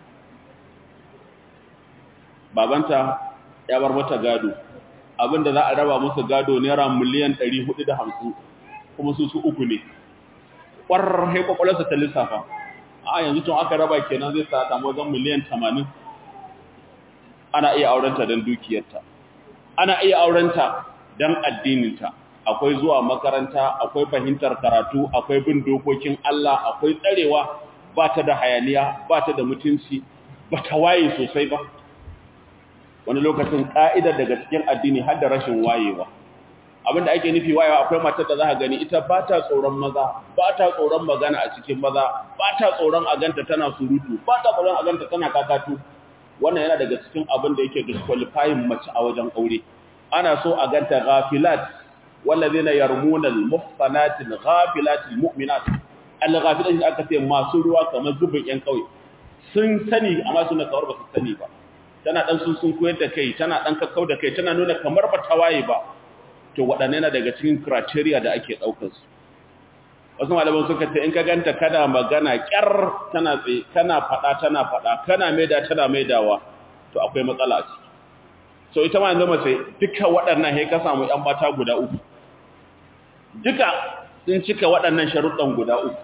babanta ya bar mata gado abinda za a raba musu gado naira miliyan 450 kuma su su uku ne ƙwarar haikwakwalarsa ta lissafa a yanzu tun aka raba kenan zai sa samu wajen miliyan 80 ana iya aurenta don dukiyarta ana iya aurenta don addininta akwai zuwa makaranta akwai fahimtar karatu akwai bin dokokin Allah akwai tsarewa ba ta da hayaniya ba ta da mutunci ba ta waye sosai ba wani lokacin ka'idar daga cikin addini har da rashin wayewa abinda ake nufi wayewa akwai matar da za ka gani ita ba ta tsoron maza ba ta tsoron magana a cikin maza ba ta tsoron a ganta tana surutu ba ta tsoron a ganta tana kakatu wannan yana daga cikin abin da yake disqualifying mace a wajen aure ana so a ganta ghafilat wallazina yarmuna almuhsanati alghafilat almu'minat alghafilat aka ce masu ruwa kamar zubin yan kauye sun sani amma suna kawar ba su sani ba tana dan sun sun koyar da kai tana dan kakkau da kai tana nuna kamar ba ta waye ba to waɗanne na daga cikin criteria da ake daukar su wasu malaman suka ce in ka ganta kana magana kyar tana tsaye kana fada tana fada kana maida tana maidawa to akwai matsala a ciki so ita ma yanzu mace duka waɗannan sai ka samu ƴan mata guda uku duka sun cika waɗannan sharuɗan guda uku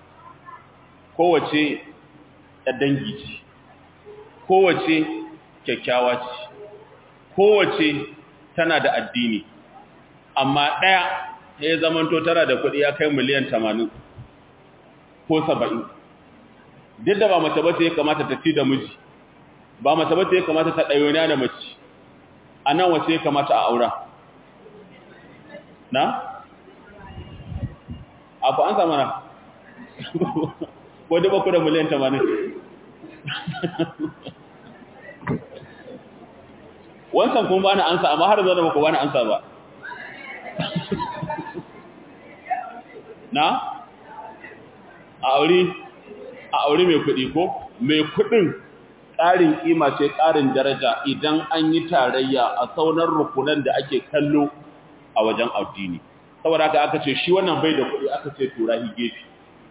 kowace ɗan dangi ce kowace kyakkyawa ce kowace tana da addini amma ɗaya ya zamanto tana da kuɗi ya kai miliyan tamanin ko saba'in duk da ba mace ba ta ya kamata ta fi da miji ba mace ba ta ya kamata ta ɗayona da mace a nan wace ya kamata a aura na? abu an samana ko duba ku da miliyan tamanin wancan kuma ba na ansa amma har zana ba ku ba na ansa ba na? a aure a aure mai kuɗi ko mai kuɗin ƙarin ƙima ce ƙarin daraja idan an yi tarayya a saunar rukunan da ake kallo a wajen addini saboda haka aka ce shi wannan bai da kuɗi aka ce tura hi gefe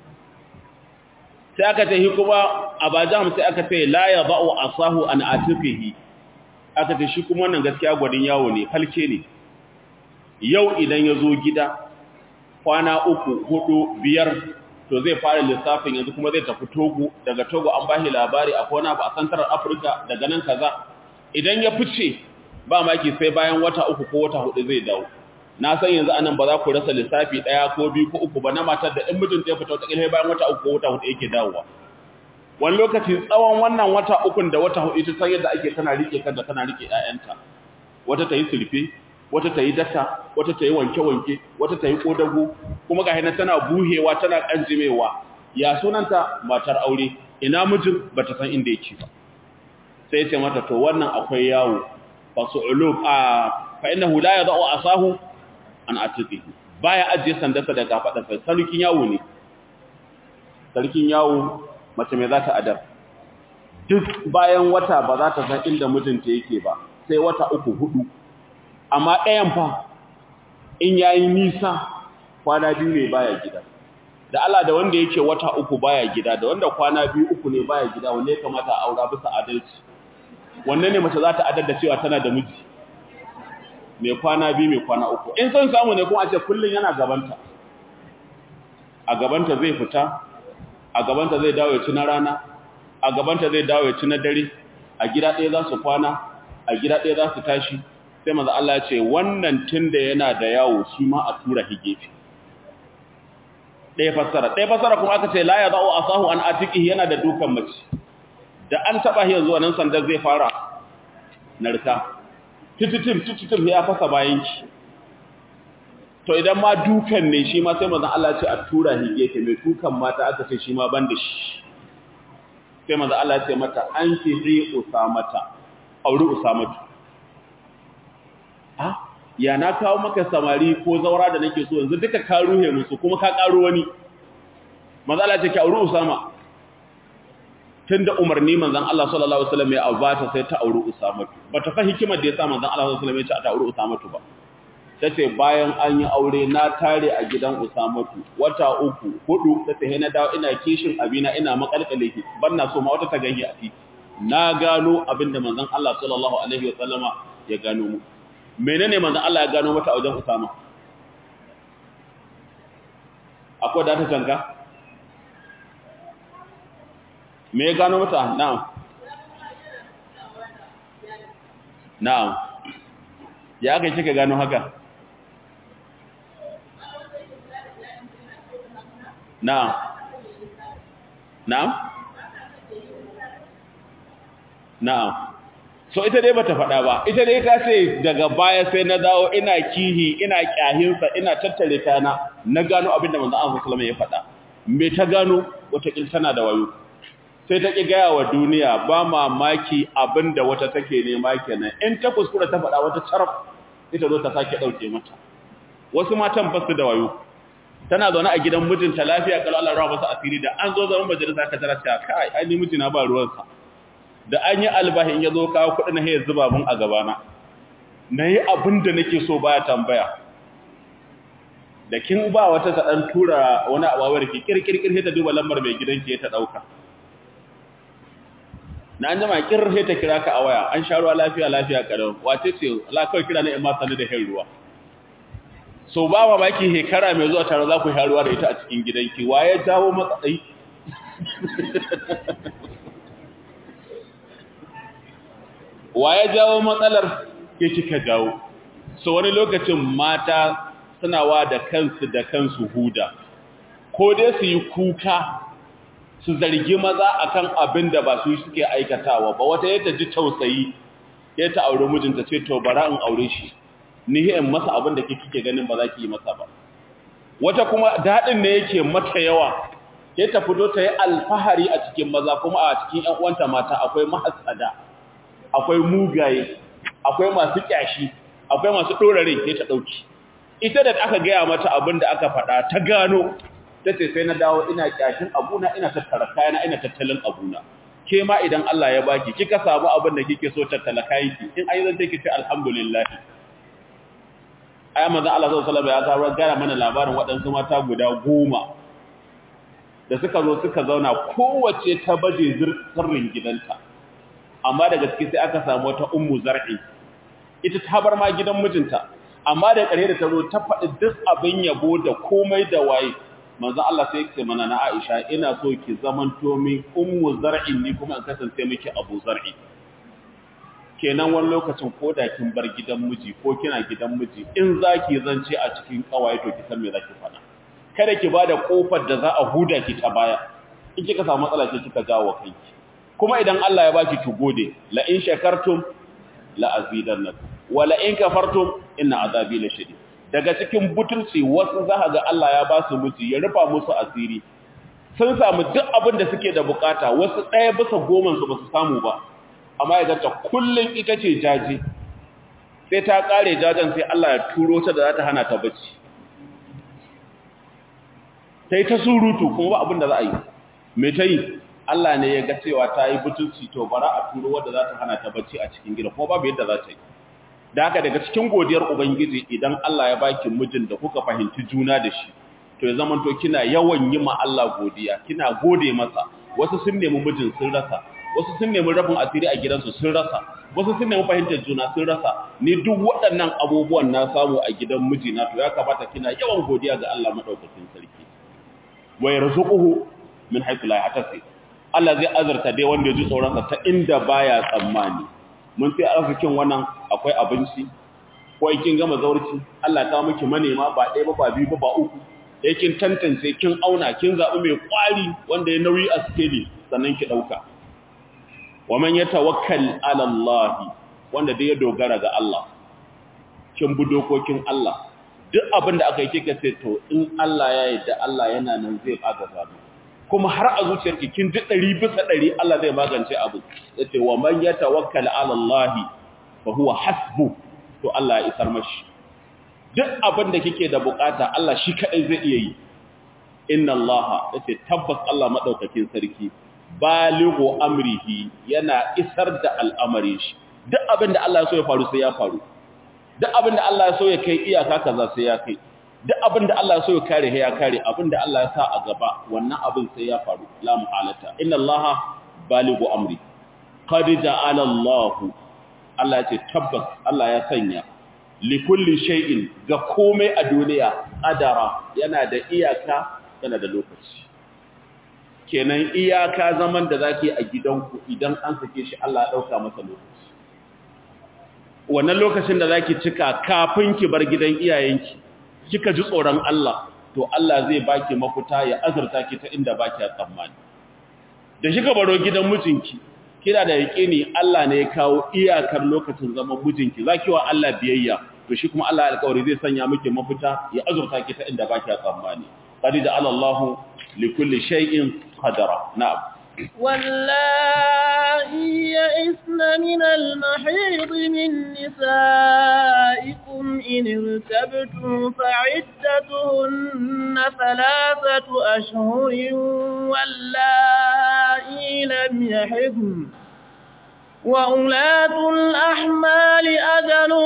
sai aka ce hi kuma a bajam sai aka ce la ya ba'u asahu an atifihi aka ce shi kuma wannan gaskiya gwadin yawo ne falke ne yau idan ya zo gida kwana uku hudu biyar to zai fara lissafin yanzu kuma zai tafi Togo daga Togo an bashi labari a kona ba a santarar Afirka daga nan kaza idan ya fice ba maki sai bayan wata uku ko wata hudu zai dawo na san yanzu anan ba za ku rasa lissafi daya ko biyu ko uku ba na matar da in mijinta ya fita wata kilhe bayan wata uku ko wata hudu yake dawowa wani lokaci tsawon wannan wata ukun da wata hudu ita san yadda ake tana rike kanta tana rike ƴaƴanta wata ta yi sulfe wata ta yi daka wata ta yi wanke-wanke wata ta yi ƙodago kuma ga hina tana buhewa tana ƙanjimewa ya sunanta matar aure ina mijin ba ta san inda yake ba sai ce mata to wannan akwai yawo fasu'ulub a fa innahu la yadau asahu an atiqihi baya ajiye sandarsa daga fadarsa sarkin yawo ne sarkin yawo mace mai za ta adar duk bayan wata ba za ta san inda mijinta yake ba sai wata uku hudu amma ɗayan fa in yayi nisa kwana biyu ne baya gida da Allah da wanda yake wata uku baya gida da wanda kwana biyu uku ne baya gida wanne ya kamata a aura bisa adalci wanne ne mace za ta adar da cewa tana da miji mai kwana biyu mai kwana uku in son samu ne kuma a ce kullun yana gabanta a gabanta zai fita a gabanta zai dawo ya ci na rana a gabanta zai dawo ya ci na dare a gida ɗaya za su kwana a gida ɗaya za su tashi sai maza Allah ya ce wannan tunda yana da yawo shi ma a tura higefi ɗaya fassara ɗaya fassara kuma aka ce la ya za'u asahu an atiki yana da dukan mace da an taɓa shi zuwa nan sandar zai fara narka tititim tititim ya fasa bayanki to idan ma dukan ne shi ma sai maza Allah ya ce a tura higefi mai dukan mata aka ce shi ma ban da shi sai maza Allah ya ce mata an ki zai usamata auri usamatu ya na kawo maka samari ko zaura da nake so yanzu duka ka ruhe musu kuma ka karo wani matsala ce ki auri usama tunda umarni manzon Allah sallallahu alaihi wasallam ya abata sai ta auri usama bata fa hikimar da yasa manzon Allah sallallahu alaihi wasallam ya ce ta auri usama ba tace bayan an yi aure na tare a gidan usama wata uku hudu tace he na dawo ina kishin abina ina makalkale ki banna so ma wata ta gani a titi na gano abinda manzon Allah sallallahu alaihi wasallama ya gano mu menene manzon Allah ya gano mata a wajen Usama akwai da ta canka me ya gano mata na'am na'am ya kai kika gano haka na'am na'am na'am so ita dai bata faɗa ba ita dai ta ce daga baya sai na dawo ina kihi ina kyahinsa ina tattare kana na gano abin da manzon Allah sallallahu alaihi wasallam ya faɗa me ta gano wata kin tana da wayo sai ta ki gaya wa duniya ba mamaki abin da wata take nema kenan in ta kuskura ta faɗa wata charaf ita zo ta sake dauke mata wasu matan ba su da wayo tana zaune a gidan mijinta lafiya kalau Allah rawa masa asiri da an zo zaman majalisa ka tara ta kai ai ni mijina ba ruwansa da an yi albahin ya zo kawo kudin na hayar zuba mun a gabana na yi abin da nake so baya tambaya da kin ba wata ta ɗan tura wani abawar ki kirkirkir ta duba lambar mai gidanki ta ɗauka na an jama kirhe ta kira ka a waya an sha ruwa lafiya lafiya kalau wace ce la kawai kira na in ma sanu da hin ruwa so ba ma baki hekara mai zuwa tare za ku sha ruwa da ita a cikin gidanki waye jawo matsayi waye jawo matsalar ke kika jawo so wani lokacin mata suna wa da kansu da kansu huda ko dai su yi kuka su zargi maza akan abin da ba su suke aikatawa ba wata yadda ji tausayi ya ta aure mijinta ce to bara in aure shi ni in masa abin da kike ganin ba za ki yi masa ba wata kuma daɗin ne yake mata yawa ya ta fito ta yi alfahari a cikin maza kuma a cikin ƴan uwanta mata akwai mahasada akwai mugaye akwai masu kyashi akwai masu ɗorare ya ta ɗauki ita da aka gaya mata abin da aka faɗa ta gano ta ce sai na dawo ina kyashin abuna ina tattara kayana ina tattalin abuna ke ma idan Allah ya baki kika samu abin da kike so tattala kayanki in ai zan take ce alhamdulillah ayi manzon Allah sallallahu alaihi wasallam ya gara mana labarin waɗansu mata guda goma da suka zo suka zauna kowace ta baje sirrin gidanta amma daga ciki sai aka samu wata ummu zar'i ita ta bar ma gidan mijinta amma da ƙare da ta zo ta faɗi duk abin yabo da komai da waye manzo Allah sai yake mana na Aisha ina so ki zamanto min ummu zar'in ni kuma in kasance miki abu zar'i kenan wani lokacin ko da kin bar gidan miji ko kina gidan miji in zaki zance a cikin kawaye to ki san me zaki faɗa kada ki bada kofar da za a huda ki ta baya in kika samu matsala ce kika jawo kanki kuma idan Allah ya baki ki gode la in shakartum la azidannakum wa la in kafartum inna azabi lashadid daga cikin butulci wasu za ga Allah ya ba su miji ya rufa musu asiri sun samu duk abin da suke da bukata wasu ɗaya bisa goma su ba su samu ba amma ya ganta kullum ita ce jaji sai ta ƙare jajen sai Allah ya turo ta da za ta hana ta bacci ta yi ta surutu kuma ba abin da za a yi mai ta yi Allah ne ya ga cewa ta yi butulci to bara a turo wadda za ta hana ta bacci a cikin gida kuma babu yadda za ta yi da haka daga cikin godiyar ubangiji idan Allah ya baki mijin da kuka fahimci juna da shi to ya zama to kina yawan yi ma Allah godiya kina gode masa wasu sun nemi mijin sun rasa wasu sun nemi rabin asiri a gidansu sun rasa wasu sun nemi fahimtar juna sun rasa ni duk waɗannan abubuwan na samu a gidan mijina to ya kamata kina yawan godiya ga Allah madaukakin sarki wa yarzuquhu min haythu la yahtasib Allah zai azarta dai wanda ya ji tsoron sa ta inda baya tsammani mun sai arzikin wannan akwai abinci ko kin gama zaurci Allah ta miki manema ba ɗaya ba ba biyu ba ba uku da kin tantance kin auna kin zabi mai kwari wanda ya nauyi a skeli sannan ki dauka wa man yatawakkal ala Allah wanda dai ya dogara ga Allah kin bi dokokin Allah duk abin da aka yi kika ce to in Allah ya yarda Allah yana nan zai agaza mu kuma har a zuciyarki kin ji ɗari bisa ɗari Allah zai magance abu yace wa man yatawakkal ala Allah fa huwa hasbu to Allah ya isar mashi duk abin da kike da bukata Allah shi kadai zai iya yi inna Allah yace tabbas Allah madaukakin sarki balighu amrihi yana isar da al'amarin shi duk abin da Allah ya so ya faru sai ya faru duk abin da Allah ya so ya kai iyaka kaza sai ya kai duk abin da Allah ya so ya kare ya kare abin da Allah ya sa a gaba wannan abin sai ya faru la muhalata inna Allah balighu amri qad ja'ala Allah Allah ya ce tabbas Allah ya sanya li kulli shay'in ga komai a duniya adara yana da iyaka yana da lokaci kenan iyaka zaman da zaki a gidanku idan an sake shi Allah ya dauka masa lokaci wannan lokacin da zaki cika kafin ki bar gidan iyayenki kika ji tsoron Allah to Allah zai baki mafuta ya azurta ki ta inda baki tsammani da kika baro gidan mijinki kina da yaƙini Allah ne ya kawo iyakar lokacin zaman mijinki zaki wa Allah biyayya to shi kuma Allah alƙawari zai sanya miki mafuta ya azurta ki ta inda baki tsammani qad ja'ala Allahu likulli shay'in qadara na'am واللائي يئسن من المحيض من نسائكم إن ارتبتم فعدتهن ثلاثة أشهر واللائي لم يحضن وأولاة الأحمال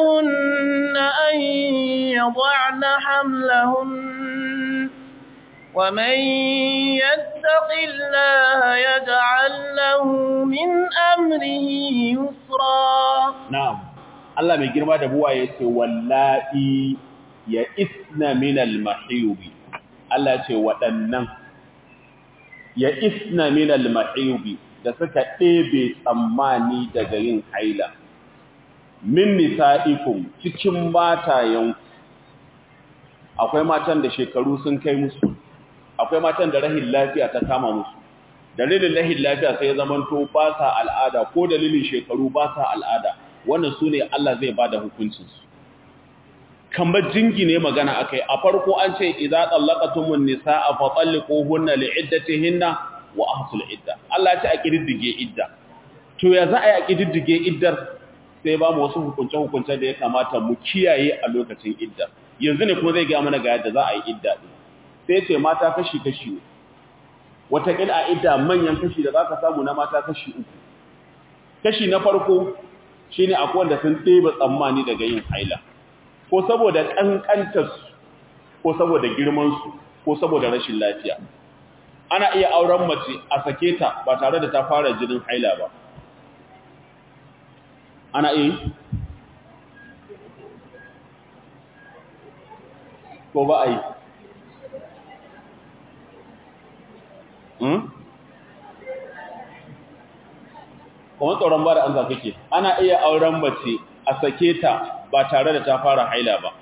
أجلهن أن يضعن حملهن ومن يتق الله يجعل له من أمره يسرا na'am Allah mai girma da buwa yace wallahi ya isna min al-mahiyub Allah ce waɗannan ya isna min al-mahiyub da suka ɗebe tsammani daga yin haila min nisa'ikum cikin matayen akwai matan da shekaru sun kai musu akwai matan da rahin lafiya ta kama musu dalilin rahin lafiya sai ya zamanto ba sa al'ada ko dalilin shekaru ba sa al'ada wannan su ne Allah zai ba da hukuncinsu kamar jingine magana akai a farko an ce idza tallaqatumun nisaa fa talliquhunna li'iddatihinna wa ahsul idda Allah ya ce a kididdige idda to ya za a yi a kididdige iddar sai ba mu wasu hukunce hukunce da ya kamata mu kiyaye a lokacin idda yanzu ne kuma zai ga mana ga yadda za a yi idda din sai ce mata kashi kashi wataƙil a idda manyan kashi da za ka samu na mata kashi uku kashi na farko shine akwai wanda sun ɗeba tsammani daga yin haila ko saboda ƙanƙantarsu ko saboda girmansu ko saboda rashin lafiya ana iya auren mace a sake ta ba tare da ta fara jinin haila ba ana iya ko ba a yi kuma tsoron ba da an kake ana iya auren mace a sake ta ba tare da ta fara haila ba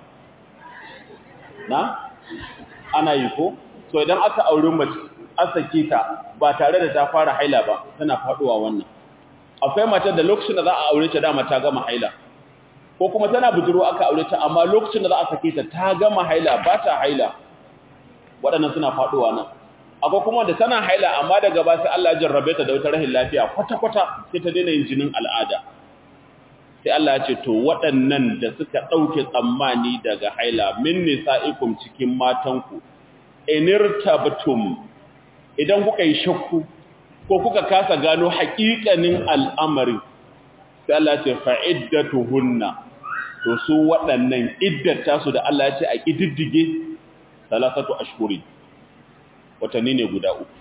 na ana yi ko so idan aka auri mace a sake ta ba tare da ta fara haila ba tana faduwa wannan akwai matar da lokacin da za a aure ta dama ta gama haila ko kuma tana budurwa aka aure ta amma lokacin da za a sake ta ta gama haila ba ta haila waɗannan suna faduwa nan akwai kuma da tana haila amma daga ba sai Allah ya jarrabe ta da wata rahin lafiya kwata-kwata sai ta daina yin jinin al'ada sai Allah ya ce to waɗannan da suka ɗauke tsammani daga haila min nisa'ikum cikin matanku inirtabtum idan kuka yi shakku ko kuka kasa gano haƙiƙanin al'amari sai Allah ya ce fa'iddatuhunna to su waɗannan iddata su da Allah ya ce a ƙididdige salasatu ashhuri watanni ne guda uku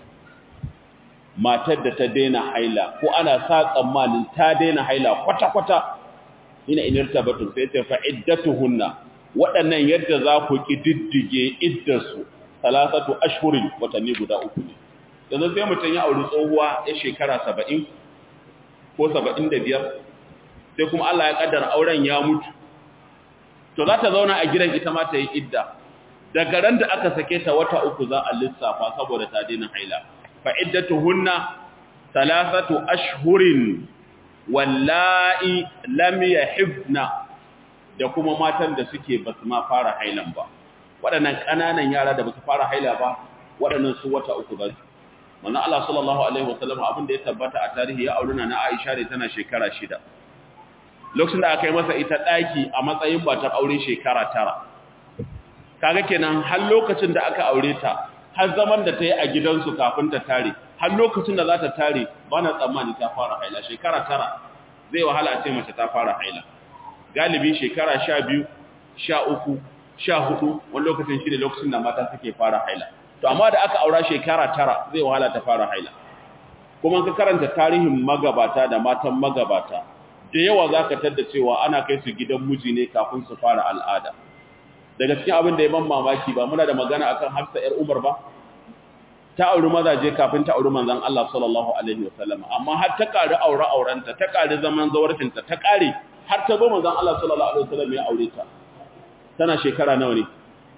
matar da ta daina haila ko ana sa tsammanin ta daina haila kwata-kwata ina inirta batun sai ta fa'iddatuhunna waɗannan yadda za ku ƙididdige iddarsu salasatu ashhurin watanni guda uku ne yanzu sai mutum ya auri tsohuwa ya shekara saba'in ko saba'in da biyar sai kuma Allah ya ƙaddara auren ya mutu to za ta zauna a gidan ita ma ta yi idda daga ran da aka sake ta wata uku za a lissafa saboda ta daina haila fa iddatuhunna thalathatu ashhurin wallahi lam yahibna da kuma matan da suke basu ma fara hailan ba waɗannan ƙananan yara da basu fara haila ba waɗannan su wata uku za su manzo Allah sallallahu alaihi wasallam abin da ya tabbata a tarihi ya auruna na Aisha ne tana shekara shida lokacin da aka yi masa ita ɗaki a matsayin matar aure shekara tara kaga kenan har lokacin da aka aure ta har zaman da ta yi a gidansu kafin ta tare har lokacin da za ta tare ba na tsammani ta fara haila shekara tara zai wahala a ce mace ta fara haila galibi shekara sha biyu sha uku sha hudu wani lokacin shi ne lokacin da mata suke fara haila to amma da aka aura shekara tara zai wahala ta fara haila kuma ka karanta tarihin magabata da matan magabata da yawa za ka tadda cewa ana kai su gidan miji ne kafin su fara al'ada daga cikin abin da ya ban mamaki ba muna da magana akan Hafsa ƴar Umar ba ta auri mazaje kafin ta auri manzon Allah sallallahu alaihi wasallam amma har ta ƙari aure aurenta ta ƙari zaman zawarcinta ta ƙari har ta zo manzon Allah sallallahu alaihi wasallam ya aure ta tana shekara nawa ne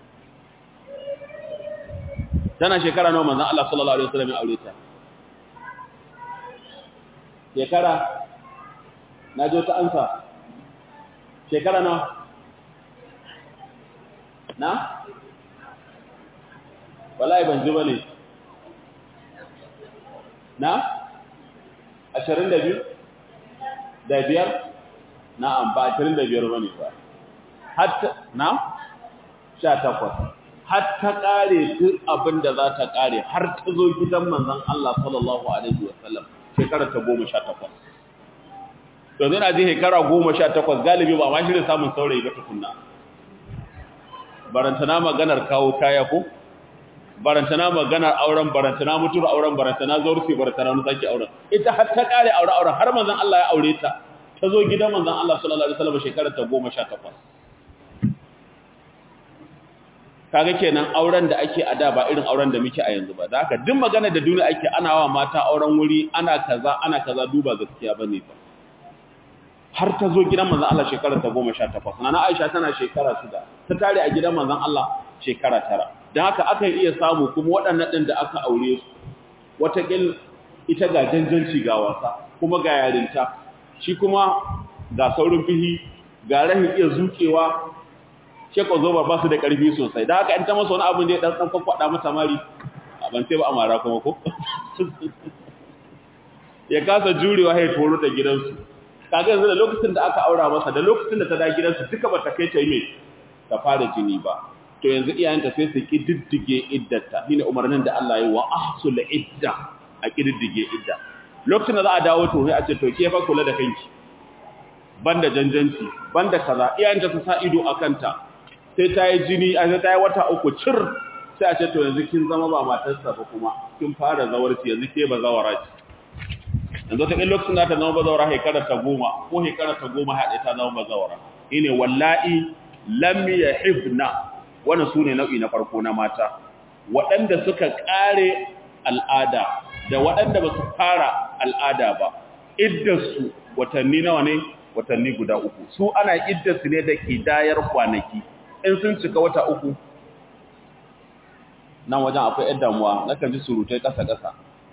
tana shekara nawa manzon Allah sallallahu alaihi wasallam ya aure ta shekara na jo ta ansa shekara nawa na? wallahi ban ji ba ne na? ashirin da biyu? da biyar? na'am ba ashirin da biyar ba ne ba hatta na? sha takwas hatta ƙare duk abin da za ta ƙare har ta zo gidan manzan Allah sallallahu Alaihi wasallam shekarar ta goma sha takwas to zai na ji shekara goma sha takwas galibi ba ma shirin samun saurayi ba tukunna barantana maganar kawo kaya ko barantana maganar auren barantana mutuwar auren barantana zaurci barantana wani sake auren ita har ta kare aure auren har manzon Allah ya aure ta ta zo gidan manzon Allah sallallahu alaihi wasallam shekarar ta 18 kaga kenan auren da ake a da ba irin auren da muke a yanzu ba da haka duk magana da duniya ake ana wa mata auren wuri ana kaza ana kaza duba gaskiya bane ba har ta zo gidan manzon Allah shekarar ta 18 nana Aisha tana shekara 6 ta tare a gidan manzon Allah shekara 9 dan haka aka iya samu kuma waɗannan din da aka aure su watakil ita ga janjanci ga wasa kuma ga yarinta shi kuma ga saurin fihi ga rahin iya zukewa shekwa zoba ba su da ƙarfi sosai da haka in ta masa wani abin da ya ɗan ɗan kwakwada mata mari a ban sai ba a mara kuma ko ya kasa jurewa ya toro da gidansu kaga yanzu da lokacin da aka aura masa da lokacin da ta da gidansu duka ba ta kai ta yi mai ta fara jini ba to yanzu iyayenta sai su kididdige iddata shine umarnin da Allah ya yi wa ahsul idda a kididdige idda lokacin da za a dawo to sai a ce to ke fa kula da kanki banda janjanci banda kaza iyayenta su sa ido akan ta sai ta yi jini a sai ta yi wata uku cir sai a ce to yanzu kin zama ba matarsa ba kuma kin fara zawarci yanzu ke ba zawara ce yanzu ta lokacin da ta zama ba zawara hekara ta goma ko hekara ta goma haɗe ta zama ba zawara ine wallahi lam yahibna wannan sune nau'i na farko na mata waɗanda suka ƙare al'ada da waɗanda ba su fara al'ada ba iddarsu watanni nawa ne watanni guda uku su ana iddarsu ne da kidayar kwanaki in sun cika wata uku nan wajen akwai ‘yan damuwa na kan ji surutai ƙasa-ƙasa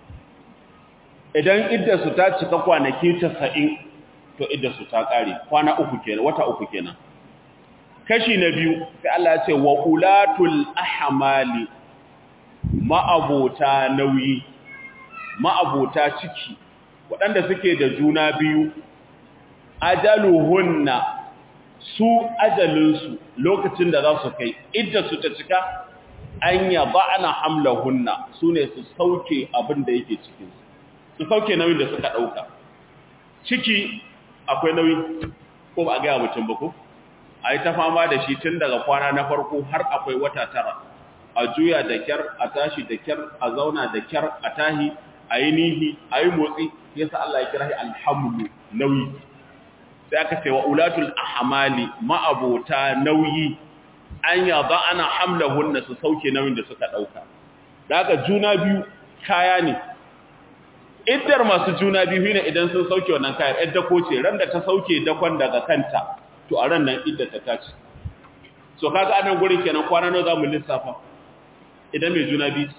idan iddarsu ta cika kwanaki tasa'in to iddarsu ta ƙare kwana uku kenan wata uku kenan kashi na biyu sai Allah ya ce wa ulatul ahmali ma'abota nauyi ma'abota ciki waɗanda suke da juna biyu ajaluhunna su ajalinsu lokacin da za su kai idda su ta cika an yaba ana hamlahunna su ne su sauke abin da yake cikinsu su sauke nauyin da suka ɗauka ciki akwai nauyi ko ba a gaya mutum ba ko a yi ta fama da shi tun daga kwana na farko har akwai wata tara a juya da kyar a tashi da kyar a zauna da kyar a tahi a yi nihi a yi motsi yasa Allah ya kira shi alhamdu nauyi sai aka ce wa ulatul ahmali ma'abota nauyi an yaba ana hamlahunna su sauke nauyin da suka dauka daga juna biyu kaya ne iddar masu juna biyu ne idan sun sauke wannan kayan yadda ko ce ran da ta sauke dakon daga kanta to a ran nan iddar ta tace so kaga anan gurin kenan kwana nawa zamu lissafa idan mai juna biyu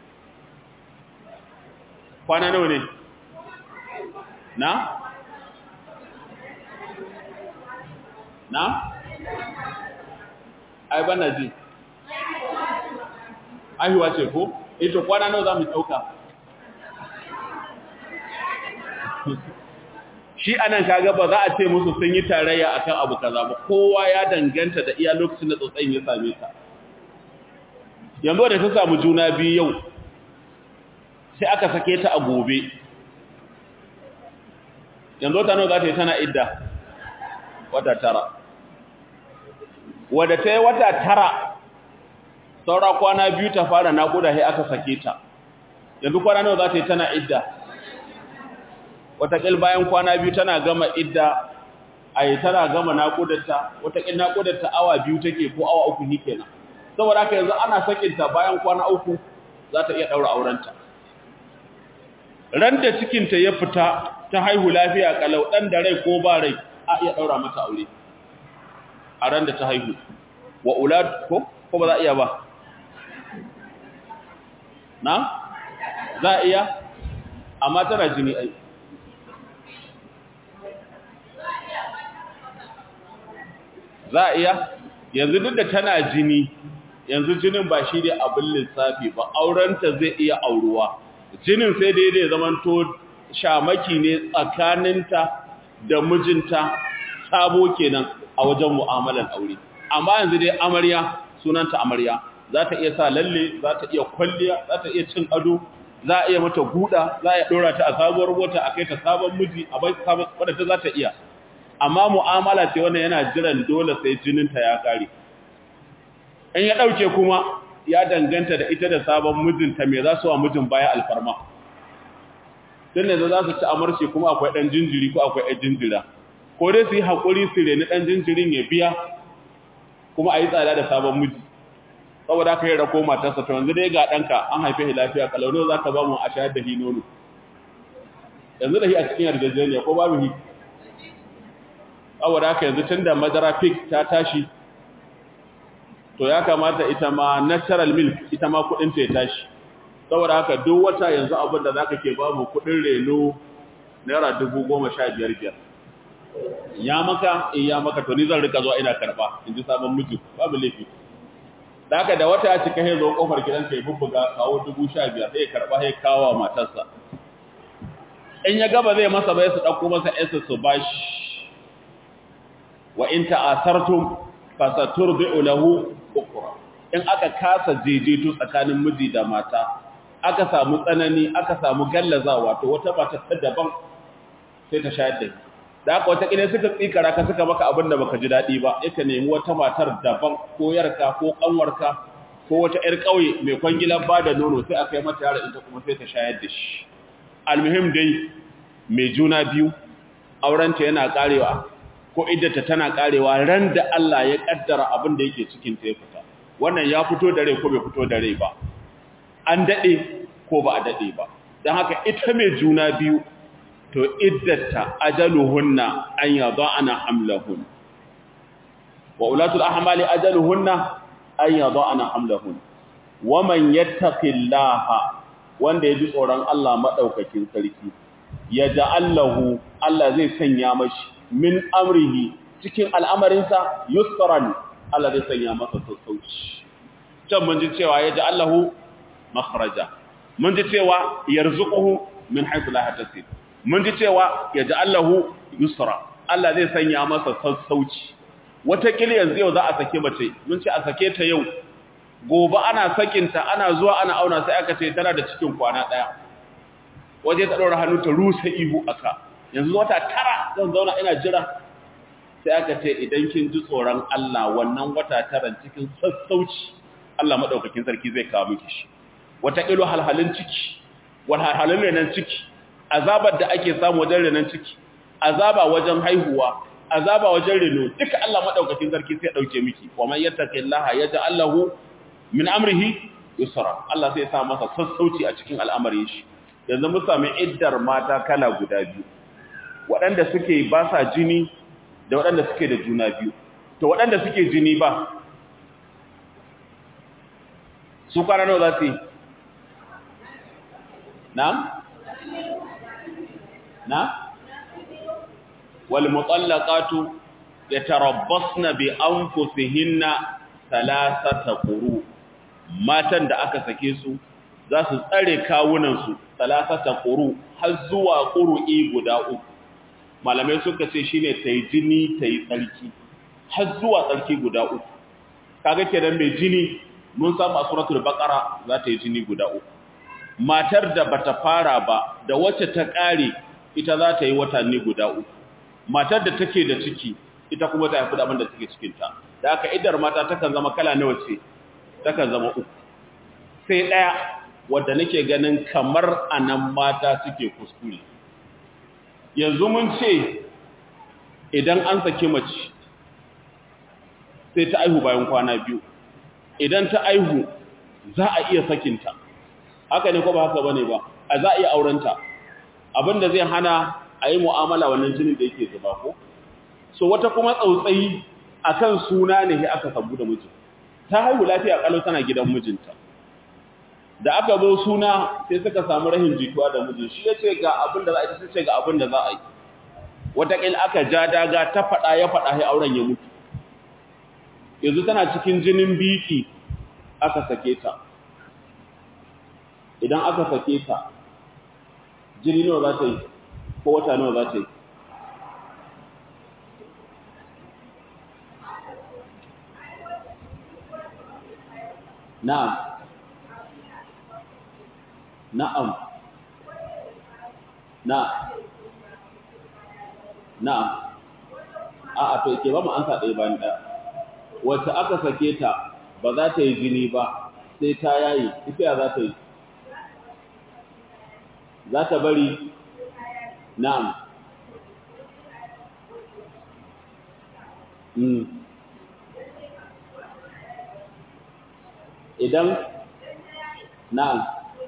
kwana nawa ne na na? ai bana ji aihuwa ce ko? ito kwana nawa za mu ɗauka shi anan kaga ba za a ce musu sun yi tarayya akan abu kaza ba kowa ya danganta da iya lokacin da tsotsayin ya same ta yanzu da ta samu juna biyu yau sai aka sake ta a gobe yanzu ta nawa za ta yi tana idda wata tara wadda ta yi wata tara saura kwana biyu ta fara naƙuda sai aka sake ta yanzu kwana nawa za ta yi tana idda wataƙil bayan kwana biyu tana gama idda a yi tana gama naƙudarta wataƙil naƙudarta awa biyu take ko awa uku ni kenan saboda haka yanzu ana sakinta bayan kwana uku za ta iya ɗaura aurenta ran da cikinta ya fita ta haihu lafiya kalau ɗan da rai ko ba rai a iya ɗaura mata aure a ran da ta haihu wa ulad ko ko ba za a iya ba na za a iya amma tana jini ai za a iya yanzu duk da tana jini yanzu jinin ba shi ne abin lissafi ba aurenta zai iya auruwa jinin sai daidai zamanto shamaki ne tsakaninta da mijinta sabo kenan a wajen mu'amalar aure amma yanzu dai amarya sunanta amarya za ta iya sa lalle za ta iya kwalliya za ta iya cin ado za a iya mata guda za a iya dora ta a sabuwar mota a kai ta sabon miji a bai sabon wadda ta za ta iya amma mu'amala ce wannan yana jiran dole sai jininta ya kare in ya dauke kuma ya danganta da ita da sabon mijinta me za su wa mijin baya alfarma tun da za su ci amarci kuma akwai ɗan jinjiri ko akwai ɗan jinjira ko dai su yi haƙuri su reni ɗan jinjirin ya biya kuma a yi tsada da sabon miji saboda aka yi rako matarsa to yanzu dai ga ɗanka an haife shi lafiya kalauno za ka ba mu a shayar da hi nono yanzu da hi a cikin yarjejeniya ko babu hi saboda haka yanzu tun da madara fik ta tashi to ya kamata ita ma natural milk ita ma kuɗinta ya tashi saboda haka duk wata yanzu abin da za ka ke ba mu kuɗin reno naira dubu goma sha biyar biyar ya maka in ya maka to ni zan rika zuwa ina karba in ji sabon miji babu laifi da haka da wata ya cika ya zo kofar gidansa ya bubbuga kawo dubu sha biyar sai ya karba ya kawo matarsa in ya gaba zai masa bai su ɗauko masa yasa su bashi wa in ta'asartum fasaturbi'u lahu ukra in aka kasa jejeto tsakanin miji da mata aka samu tsanani aka samu gallazawa to wata mata ta daban sai ta shayar da da haka wata kile suka tsikara ka suka maka abin da baka ji dadi ba yake nemi wata matar daban ko yarka ko kanwarka ko wata yar kauye mai kwangilan ba da nono sai aka yi mata yara ita kuma sai ta shayar da shi almuhim dai mai juna biyu aurenta yana karewa ko iddata tana karewa ran da Allah ya kaddara abin da yake cikin ta ya fita wannan ya fito da rai ko bai fito da rai ba an dade ko ba a dade ba dan haka ita mai juna biyu to iddata ajaluhunna an yada'ana hamlahun wa ulatul ahmali ajaluhunna an yada'ana hamlahun wa man yattaqillaha wanda yaji tsoron Allah madaukakin sarki yaj'alahu Allah zai sanya mashi min amrihi cikin al'amarinsa yusran Allah zai sanya masa sassauci can mun ji cewa ya ji Allahu makharaja mun ji cewa yarzuquhu min haythu la yahtasib mun ji cewa ya ji Allahu yusra Allah zai sanya masa sassauci wata kili yanzu yau za a sake mace mun ce a sake ta yau gobe ana sakinta ana zuwa ana auna sai aka ce tana da cikin kwana daya waje ta daura hannu ta rusa ihu aka yanzu wata tara zan zauna ina jira sai aka ce idan kin ji tsoron Allah wannan wata tara cikin sassauci Allah madaukakin sarki zai kawo miki shi wata kilo halhalin ciki wal halhalin renan ciki azabar da ake samu wajen renan ciki azaba wajen haihuwa azaba wajen reno duka Allah madaukakin sarki sai dauke miki wa man yattaqillaha yaj'al lahu min amrihi yusra Allah sai ya sa masa sassauci a cikin al'amarin shi yanzu mun sami iddar mata kala guda biyu waɗanda suke ba sa jini da waɗanda suke da juna biyu to waɗanda suke jini ba su kwana nawa za su yi na? na? wal mutallaqatu yatarabbasna bi anfusihinna thalathata quru matan da aka sake su za su tsare kawunan su thalathata quru har zuwa qurui guda uku malamai suka ce shine tayi jini tayi tsarki har zuwa tsarki guda uku kaga kenan mai jini mun samu a suratul baqara za ta yi jini guda uku matar da bata fara ba da wacce ta kare ita za ta yi watanni guda uku matar da take da ciki ita kuma ta haifi da abin da take cikin ta da aka idar mata takan zama kala nawa ce takan zama uku sai daya wanda nake ganin kamar anan mata suke kuskure yanzu mun ce idan an saki mace sai ta aihu bayan kwana biyu idan ta aihu za a iya sakinta haka ne ko ba haka bane ba a za a iya aurenta abinda zai hana a yi mu'amala wannan jinin da yake zuba ko so wata kuma tsautsayi akan suna ne aka sabu da mijin ta haihu lafiya kalau tana gidan mijinta da aka zo suna sai suka samu rahin jituwa da mijin shi yace ga abin da za a yi sai ce ga abin da za a yi wataƙil aka ja daga ta faɗa ya faɗa sai auren ya mutu yanzu tana cikin jinin biki aka sake ta idan aka sake ta jini nawa za ta yi ko wata nawa za ta yi na'am na'am na na'am a'a to ke ba mu ansa ɗaya bayan ɗaya wacce aka sake ta ba za ta yi jini ba sai ta yayi ita ya za ta yi za ta bari na'am idan na'am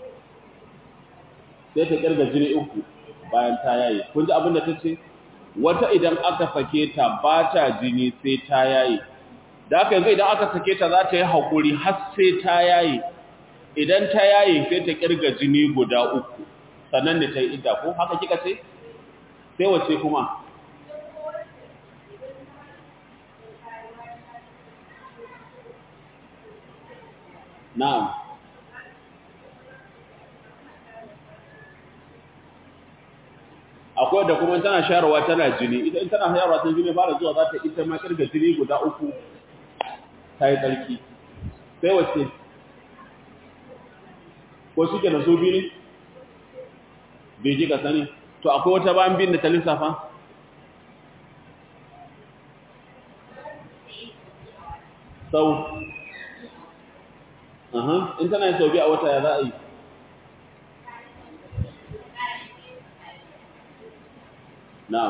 sai ta kirga jini uku bayan ta yayi kun ji abin da ta ce wata idan aka sake ta ba ta jini sai ta yayi da haka yanzu idan aka sake ta za ta yi haƙuri har sai ta yayi idan ta yayi sai ta kirga jini guda uku sannan da ta yi idda ko haka kika ce sai wace kuma na'am akwai da kuma tana shayarwa tana jini idan tana shayarwa tana jini fara zuwa za ta ita ma kirga jini guda uku ta yi tsarki sai wace ko shi ke da su biyu ne bai ji ka sani to akwai wata bayan biyun da ta lissafa sau in tana yin sau biyu a wata ya za a yi na'am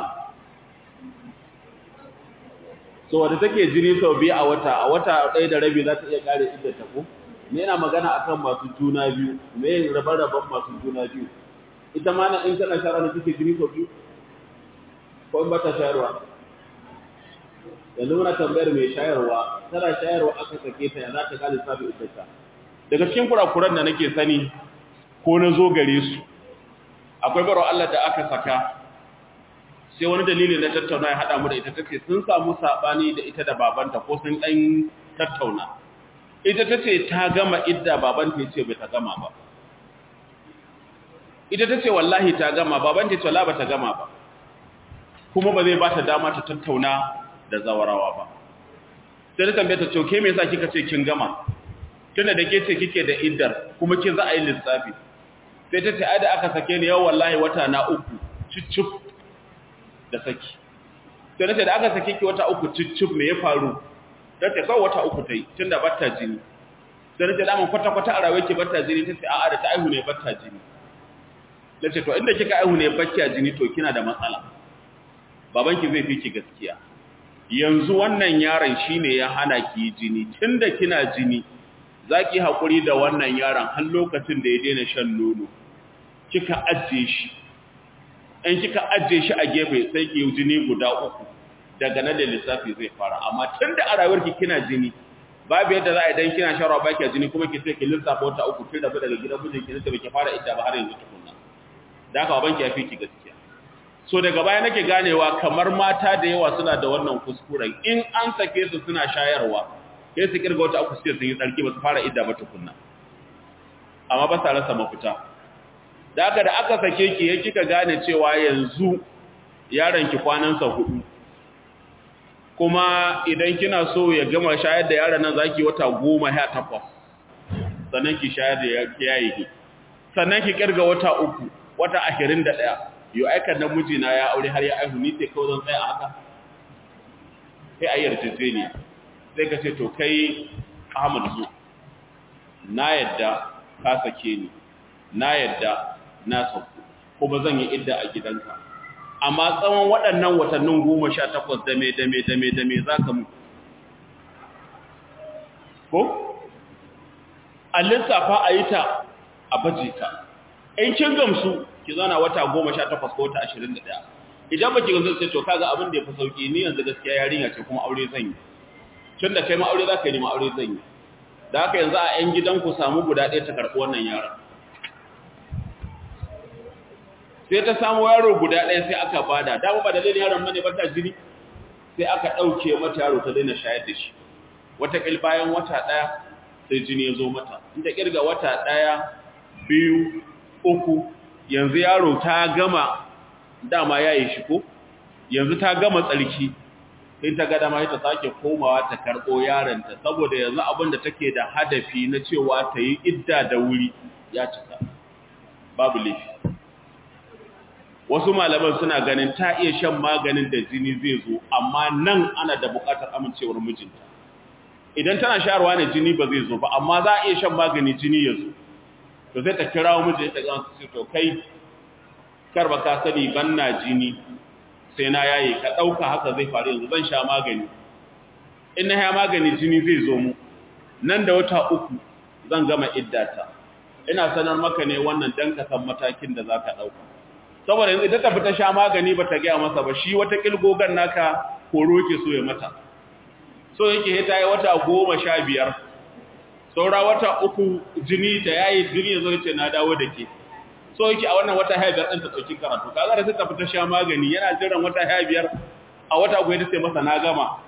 so wadda take jini sau biyu a wata a wata ɗaya da rabi za ta iya ƙare idda ta ko me yana magana akan masu juna biyu me yin rabe-raben masu juna biyu ita ma na in tana shara da take jini sau biyu ko in ba ta shayarwa yanzu muna tambayar mai shayarwa tana shayarwa aka sake ta ya za ta ƙare sabi iddata daga cikin kurakuran da nake sani ko na zo gare su akwai baro Allah da aka saka sai wani dalili na tattauna ya haɗa mu da ita tace sun samu saɓani da ita da babanta ko sun ɗan tattauna ita tace ta gama idda babanta ya ce bai ta gama ba ita tace wallahi ta gama babanta ya ce wallahi ba ta gama ba kuma ba zai ba ta dama ta tattauna da zawarawa ba sai ta tambaye ta ce ke me yasa kika ce kin gama tunda da ke ce kike da iddar kuma kin za a yi lissafi sai ta ce ai da aka sake ni yau wallahi wata na uku cicif da saki sai nace da aka sake ki wata uku cicif me ya faru ta ce kawai wata uku tai tunda batta jini sai nace da mun kwata kwata a rawe ki batta jini tace a'a da ta aihu ne batta jini nace to inda kika aihu ne bakkiya jini to kina da matsala babanki zai fi ki gaskiya yanzu wannan yaron shine ya hana ki jini tunda kina jini zaki hakuri da wannan yaron har lokacin da ya daina shan nono kika ajiye shi in kika ajiye shi a gefe sai ki yi jini guda uku daga nan da lissafi zai fara amma tun da a rayuwarki kina jini babu yadda za a idan kina sharwa baki jini kuma ki sai ki lissafa wata uku tun da daga gidan mijinki ne da baki fara idda ba har yanzu tukunna da haka babanki ya fi ki gaskiya so daga baya nake ganewa kamar mata da yawa suna da wannan kuskuren in an sake su suna shayarwa sai su kirga wata uku sai sun yi tsarki ba su fara idda ba tukunna amma ba sa rasa mafita da aka da aka sake ki ya kika gane cewa yanzu yaron ki kwanansa hudu kuma idan kina so ya gama shayar da yaron nan zaki wata goma ya takwas sannan ki shayar da yayi ki sannan ki kirga wata uku wata ashirin da ɗaya yau aika na mijina ya aure har ya aihu ni sai kawai zan tsaya a haka sai a yarjejeniya sai ka ce to kai ahmad zo na yadda ka sake ni na yadda na sauku kuma zan yi idda a gidanka amma tsawon waɗannan watannin goma sha takwas dame dame dame dame za ka mu ko a lissafa a yi ta a baje ta in kin gamsu ki zana wata goma sha takwas ko wata ashirin da ɗaya idan ba ki gamsu sai to kaga abin da ya fi sauƙi ni yanzu gaskiya yarinya ce kuma aure zan yi tun da kai ma aure za ka yi ma aure zan yi da haka yanzu a 'yan gidanku samu guda ɗaya ta karɓi wannan yaron sai ta samu yaro guda ɗaya sai aka bada dama ba dalilin yaron mane ba ta jini sai aka ɗauke mata yaro ta daina shayar da shi wataƙil bayan wata ɗaya sai jini ya zo mata in ta ƙirga wata ɗaya biyu uku yanzu yaro ta gama dama ya yi shi ko yanzu ta gama tsarki sai ta ga dama ta sake komawa ta karɓo yaronta saboda yanzu abin da take da hadafi na cewa ta yi idda da wuri ya cika babu laifi wasu malaman suna ganin ta iya shan maganin da jini zai zo amma nan ana da buƙatar amincewar mijinta idan tana shayarwa ne jini ba zai zo ba amma za a iya shan magani jini ya zo to sai ta kira miji ta ga su to kai kar ba ka sani ban na jini sai na yaye ka dauka haka zai faru yanzu zan sha magani in na ya magani jini zai zo mu nan da wata uku zan gama iddata ina sanar maka ne wannan dan ka san matakin da zaka dauka saboda yanzu ita ta fita sha magani ba ta ga masa ba shi wata kilgogan naka horo yake so ya mata so yake ta yi wata goma sha biyar saura wata uku jini ta yayi jini ya zo ya ce na dawo da ke so yake a wannan wata haya biyar ɗin ta ɗauki karatu kaga da ta fita sha magani yana jiran wata haya biyar a wata uku ya ce masa na gama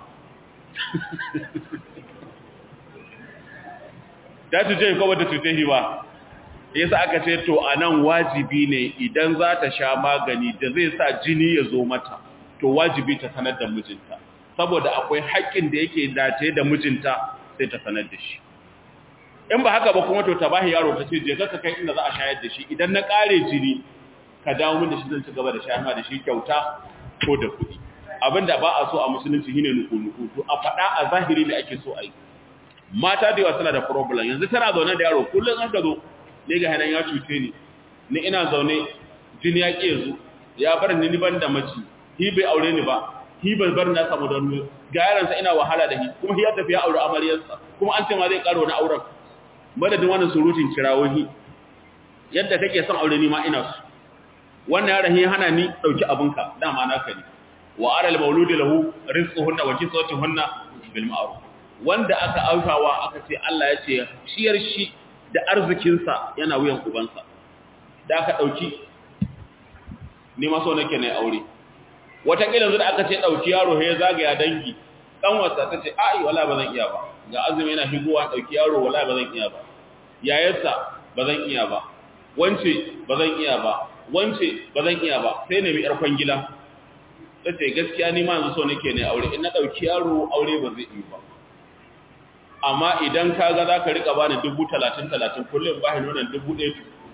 ta cuce ko bata cuce shi ba yasa aka ce to anan wajibi ne idan za ta sha magani da zai sa jini ya zo mata to wajibi ta sanar da mijinta saboda akwai haƙƙin da yake dace da mijinta sai ta sanar da shi in ba haka ba kuma to ta bahi yaro ta ce je ka kai inda za a shayar da shi idan na ƙare jini ka dawo min da shi zan ci gaba da shayar da shi kyauta ko da kuɗi abinda ba a so a musulunci shine nuku-nuku to a faɗa a zahiri ne ake so a yi mata da yawa suna da problem yanzu tana zaune da yaro kullum aka zo ne ga hanan ya cuce ni ni ina zaune jini ya ƙi yanzu ya bar ni ban da mace hi bai aure ni ba hi bai bar na samu don ga yaransa ina wahala da hi kuma hi ya tafi ya aure amaryarsa kuma an ce ma zai karo na auren madadin wannan surutun kirawohi yadda kake son aure ni ma ina su wannan yaron hi hana ni dauki abinka dama naka ne wa aral mauludi lahu rizquhunna wa kiswatuhunna bil ma'ruf wanda aka aukawa aka ce Allah ya ce shiyar shi da arzikinsa yana wuyan ubansa da aka dauki ni ma so nake ne aure watakila yanzu da aka ce ɗauki yaro ya zagaya dangi ɗanwarsa ta ce ai wala ba zan iya ba ga azumi yana shigowa ɗauki yaro wala ba zan iya ba yayarsa ba zan iya ba wance ba zan iya ba wance ba zan iya ba sai nemi yar kwangila ta ce gaskiya ni ma yanzu so nake ne aure in na ɗauki yaro aure ba zai yi ba amma idan ka ga za ka riƙa bani dubu talatin talatin kullum ba shi nuna dubu ɗaya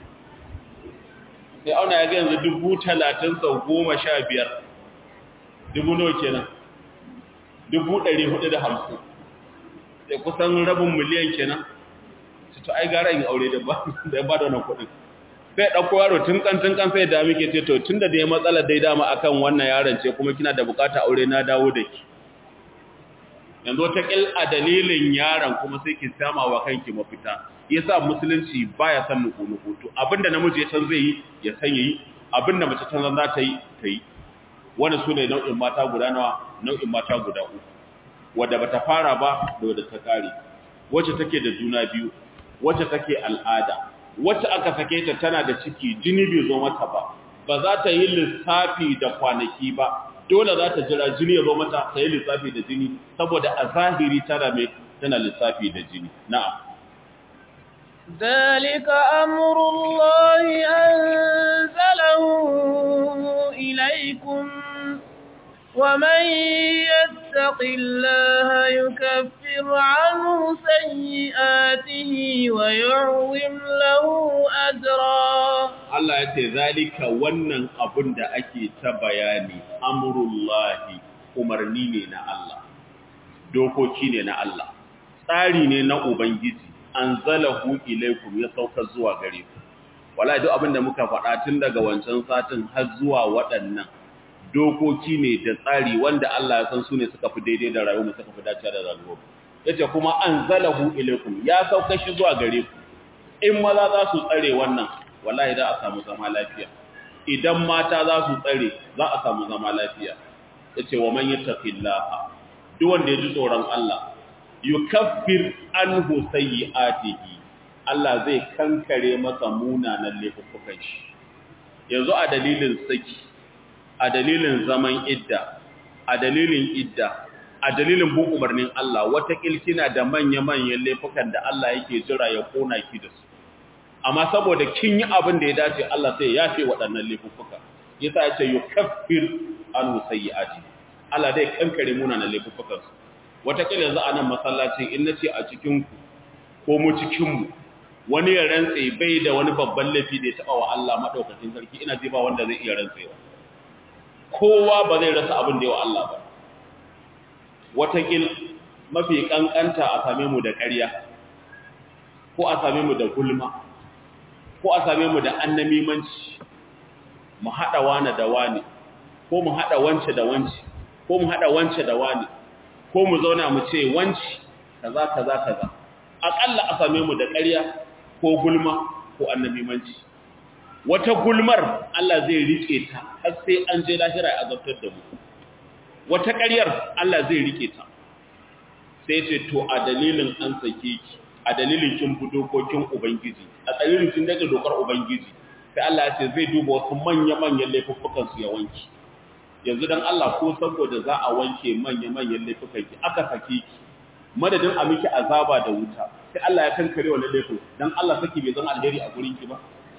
sai auna ya ga yanzu dubu talatin sau goma sha biyar dubu nawa kenan dubu ɗari hudu da hamsin da kusan rabin miliyan kenan su to ai gara yin aure da ba da ba da wannan kuɗin sai ɗauko yaro tun kan tun kan sai da muke ce to tun da dai matsalar dai dama akan wannan yaron ce kuma kina da bukata aure na dawo da ki yanzu ta kil a dalilin yaron kuma sai ki sama wa kanki mafita yasa musulunci baya san nuku nuku to abinda namiji ya san zai yi ya san yi abinda mace ta za ta yi ta yi wani su ne nau'in mata guda nawa nau'in mata guda uku wadda bata fara ba da wadda ta kare wacce take da juna biyu wacce take al'ada wacce aka sake ta tana da ciki jini bai zo mata ba ba za ta yi lissafi da kwanaki ba dole za ta jira jini ya zo mata ta yi lissafi da jini saboda a zahiri tana mai tana lissafi da jini na'am ذلك أمر الله أنزله إليكم ومن يتق الله يكفر عنه سيئاته ويعظم له أجرا Allah ya ce zalika wannan abun da ake ta bayani amurullahi umarni ne na Allah dokoki ne na Allah tsari ne na ubangiji anzalahu ilaikum ya sauka zuwa gare ku wallahi duk abin da muka faɗa tun daga wancan satin har zuwa waɗannan dokoki ne da tsari wanda Allah ya san su ne suka fi daidai da rayuwa suka fi dacewa da rayuwa yace kuma anzalahu ilaikum ya sauka shi zuwa gare ku in maza za su tsare wannan wallahi za a samu zama lafiya idan mata za su tsare za a samu zama lafiya yace wa man yattaqillaha duk wanda ya ji tsoron Allah yukaffir anhu sayyi'atihi Allah zai kankare masa munanan laifukan shi yanzu a dalilin saki a dalilin zaman idda a dalilin idda a dalilin bin umarnin Allah wata kilkina da manya-manyan laifukan da Allah yake jira ya kona ki da su amma saboda kin yi abin da ya dace Allah sai ya yafe waɗannan laifuka yasa ya ce yukaffir anhu sayyi'ati Allah zai kankare munanan laifukan su wata kila yanzu a nan masallacin in nace a cikin ku ko mu cikin mu wani ya rantse bai da wani babban laifi da ya taba wa Allah madaukakin sarki ina ji ba wanda zai iya rantsewa kowa ba zai rasa abin da yawa Allah ba watakil mafi kankanta a same mu da ƙarya ko a same mu da gulma ko a same mu da annamimanci mu haɗa wane da wane ko mu haɗa wance da wance ko mu haɗa wance da wane ko mu zauna mu ce wance kaza kaza kaza aƙalla a same mu da ƙarya ko gulma ko annamimanci wata gulmar Allah zai rike ta har sai an je lahira ya azabtar da mu wata ƙaryar Allah zai rike ta sai ce to a dalilin an sake ki a dalilin kin bi dokokin ubangiji a dalilin kin daga dokar ubangiji sai Allah ya ce zai duba wasu manya-manyan laifukan su ya wanki yanzu dan Allah ko saboda za a wanke manya-manyan laifukan ki aka sake ki madadin a miki azaba da wuta sai Allah ya kankare wannan laifin dan Allah saki bai zama alheri a gurin ki ba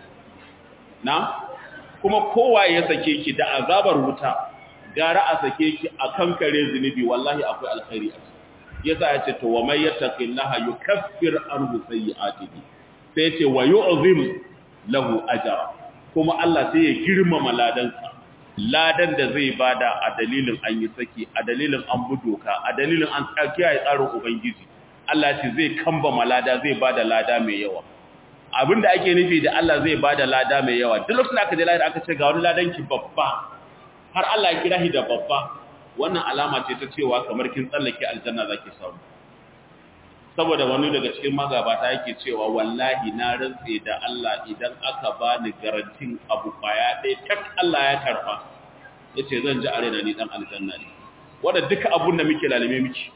na kuma kowa ya sake ki da azabar wuta gara a sake ki a kankare zunubi wallahi akwai alkhairi a ciki yasa ya ce to wa may yattaqillaha yukaffir anhu sayyi'atihi sai ce wa yu'zim lahu ajra kuma Allah sai ya girmama ladansa ladan da zai bada a dalilin an yi saki a dalilin an budoka a dalilin an kiyaye tsarin ubangiji Allah ce zai kamba malada zai bada lada mai yawa abinda ake nufi da Allah zai bada lada mai yawa duk lokacin da aka je lahira aka ce ga wani ladan ki babba har Allah ya kira shi da babba wannan alama ce ta cewa kamar kin tsallake aljanna zaki samu saboda wani daga cikin magabata yake cewa wallahi na rantse da Allah idan aka bani garantin abu kwaya ɗaya tak Allah ya karfa yace zan ji arena ni dan aljanna ne wanda duka abun da muke lalime miki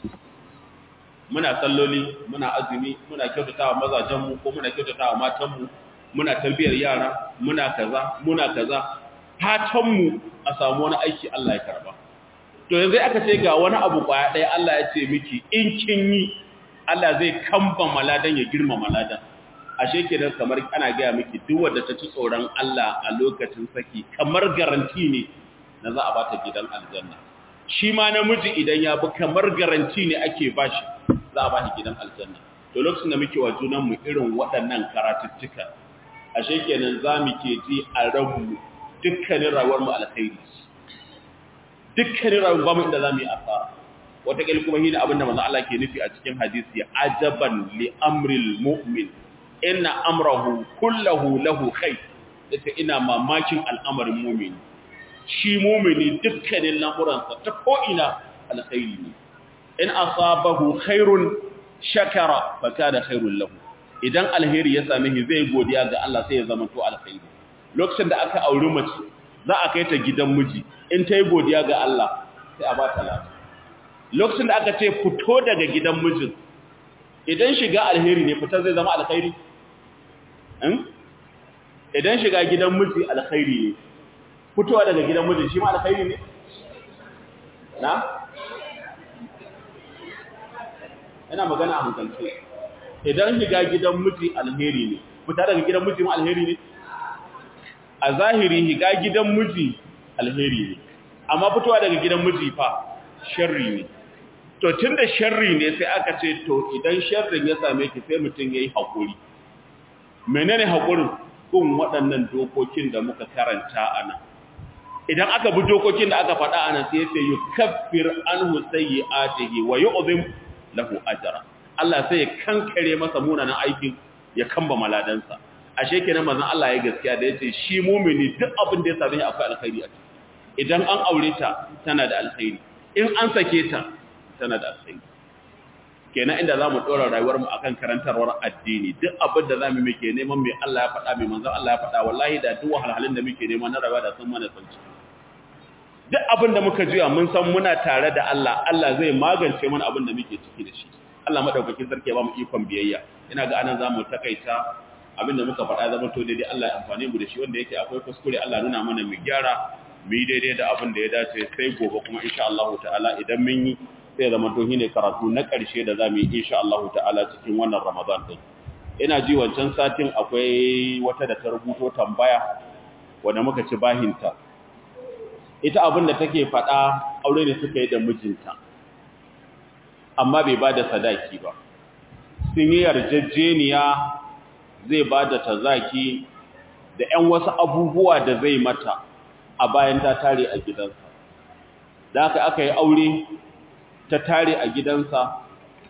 muna salloli muna azumi muna kyautatawa mazajenmu ko muna kyautatawa matanmu muna tarbiyar yara muna kaza muna kaza fatanmu a samu wani aiki Allah ya karba to yanzu aka ce ga wani abu kwaya ɗaya Allah ya ce miki in kin yi Allah zai kamba maladan ya girma maladan ashe kenan kamar ana gaya miki duk wanda ta ci tsoron Allah a lokacin saki kamar garanti ne na za a bata gidan aljanna shi ma namiji idan ya bi kamar garanti ne ake bashi za a bashi gidan aljanna to lokacin da muke wa junan mu irin waɗannan karatuttuka ashe kenan za mu ke ji a ranmu dukkanin rayuwar mu alkhairi dukkanin rayuwar mu inda za mu yi asara wataƙil kuma shi ne abinda manzo Allah ke nufi a cikin hadisi ajaban li amril mu'min inna amrahu kullahu lahu khair yace ina mamakin al'amarin mu'mini shi mu'mini dukkanin lamuransa ta ko ina alkhairi ne in asabahu khairun shakara fa kana khairul lahu idan alheri ya same shi zai godiya ga Allah sai ya zama to alkhairi lokacin da aka auri mace za a kai ta gidan miji in ta yi godiya ga Allah sai a ba ta lafiya lokacin da aka ce fito daga gidan mijin idan shiga alheri ne fitar zai zama alkhairi idan shiga gidan miji alkhairi ne fitowa daga gidan mijin shi ma alkhairi ne na ina magana a hankalce idan shiga gidan miji alheri ne fita daga gidan miji ma alheri ne a zahiri shiga gidan miji alheri ne amma fitowa daga gidan miji fa sharri ne to tun da sharri ne sai aka ce to idan sharrin ya same ki sai mutum ya yi haƙuri menene haƙurin kun waɗannan dokokin da muka karanta a nan idan aka bi dokokin da aka faɗa a nan sai ya ce yi kafir an husayi atihi wa yi obin lahu ajara Allah sai ya kankare masa munanan aikin ya kamba maladansa ashe kenan manzon Allah ya gaskiya da yace shi mumini duk abin da ya same shi akwai alkhairi a ciki idan an aure ta tana da alkhairi in an sake ta tana da alkhairi kenan inda zamu dora rayuwar mu akan karantarwar addini duk abin da zamu muke neman mai Allah ya faɗa mai manzon Allah ya faɗa wallahi da duk wahalhalun da muke neman na rayuwa da sun mana sauki duk abin da muka jiya mun san muna tare da Allah Allah zai magance mana abin da muke ciki da shi Allah madaukakin sarki ya ba mu ikon biyayya ina ga anan zamu takaita abin da muka faɗa zama to daidai Allah ya amfane mu da shi wanda yake akwai kuskure Allah nuna mana mu gyara mu yi daidai da abin da ya dace sai gobe kuma insha Allah ta'ala idan mun yi sai zama to shine karatu na ƙarshe da zamu yi insha Allah ta'ala cikin wannan Ramadan din ina ji wancan satin akwai wata da ta rubuto tambaya wanda muka ci bahinta ita abin da take faɗa aure ne suka yi da mijinta amma bai ba da sadaki ba sun yi yarjejeniya zai ba da tazaki da ‘yan wasu abubuwa da zai mata a bayan ta tare a gidansa da aka aka yi aure ta tare a gidansa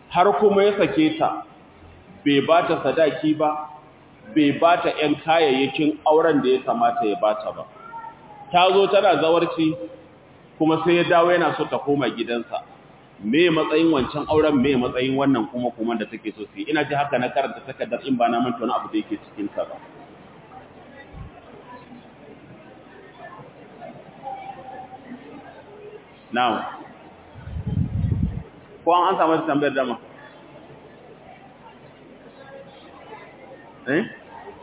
har kuma ya sake ta bai ba ta sadaki ba bai ba ta ‘yan kayayyakin auren da ya kamata ya ba ta ba ta zo tana zawarci kuma sai ya dawo yana so ta koma gidansa me matsayin wancan auren me matsayin wannan kuma kuma da take so su ina ji haka na karanta takardar in ba na manta wani abu da yake cikin ta ba now ko an samu tambayar dama eh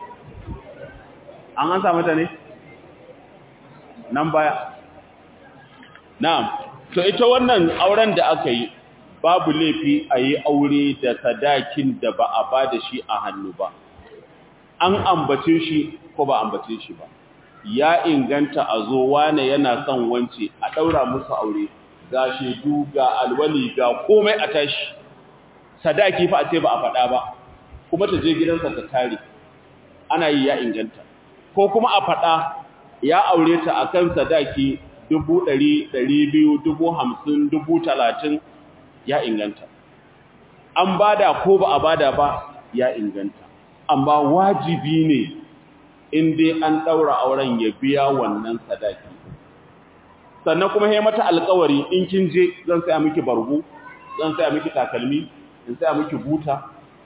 an an samu ta ne nan baya na'am to ita wannan auren da aka yi babu laifi a yi aure da sadakin da ba a ba da shi a hannu ba an ambace shi ko ba ambace shi ba ya inganta a zo wane yana son wance a ɗaura musu aure ga shedu ga alwali ga komai a tashi sadaki fa a ce ba a faɗa ba kuma ta je gidansa ta tare ana yi ya inganta ko kuma a faɗa ya aure ta akan sadaki dubu ɗari ɗari biyu dubu hamsin dubu talatin ya inganta an bada ko ba a bada ba ya inganta amma wajibi ne in dai an ɗaura auren ya biya wannan sadaki sannan kuma ya mata alkawari in kin je zan saya miki bargo zan saya miki takalmi in saya miki buta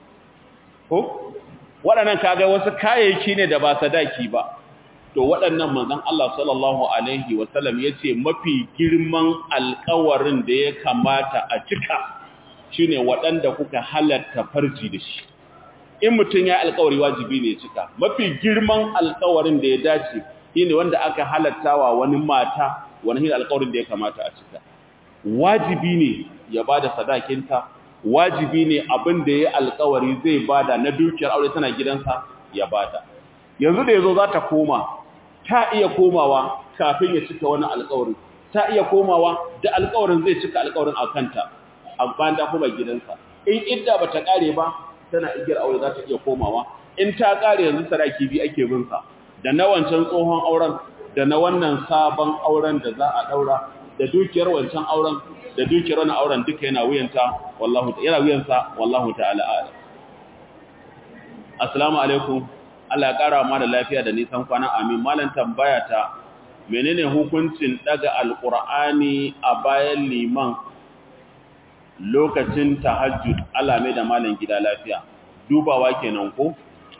ko waɗannan kaga wasu kayayyaki ne da ba sadaki ba to waɗannan manzon Allah sallallahu alaihi wasallam yace mafi girman alƙawarin da ya kamata a cika shine waɗanda kuka halatta farji da shi in mutum ya alƙawari wajibi ne cika mafi girman alƙawarin da ya dace shine wanda aka halattawa wani mata wani shine alƙawarin da ya kamata a cika wajibi ne ya bada sadakinta wajibi ne abin da ya alƙawari zai bada na dukiyar aure tana gidansa ya bada yanzu da yazo za ta koma ta iya komawa kafin ya cika wani alƙawarin ta iya komawa da alƙawarin zai cika alƙawarin a kanta amma da kuma gidansa in idda bata kare ba tana igiyar aure za ta iya komawa in ta kare yanzu sadaki bi ake bin sa da na wancan tsohon auren da na wannan sabon auren da za a daura da dukiyar wancan auren da dukiyar wannan auren duka yana wuyanta wallahu yana wuyansa wallahu ta'ala a'lam assalamu alaikum Allah ya ƙara ma da lafiya da nisan kwana amin malam tambaya ta menene hukuncin daga alqur'ani a bayan liman lokacin tahajjud Allah mai da malam gida lafiya dubawa kenan ko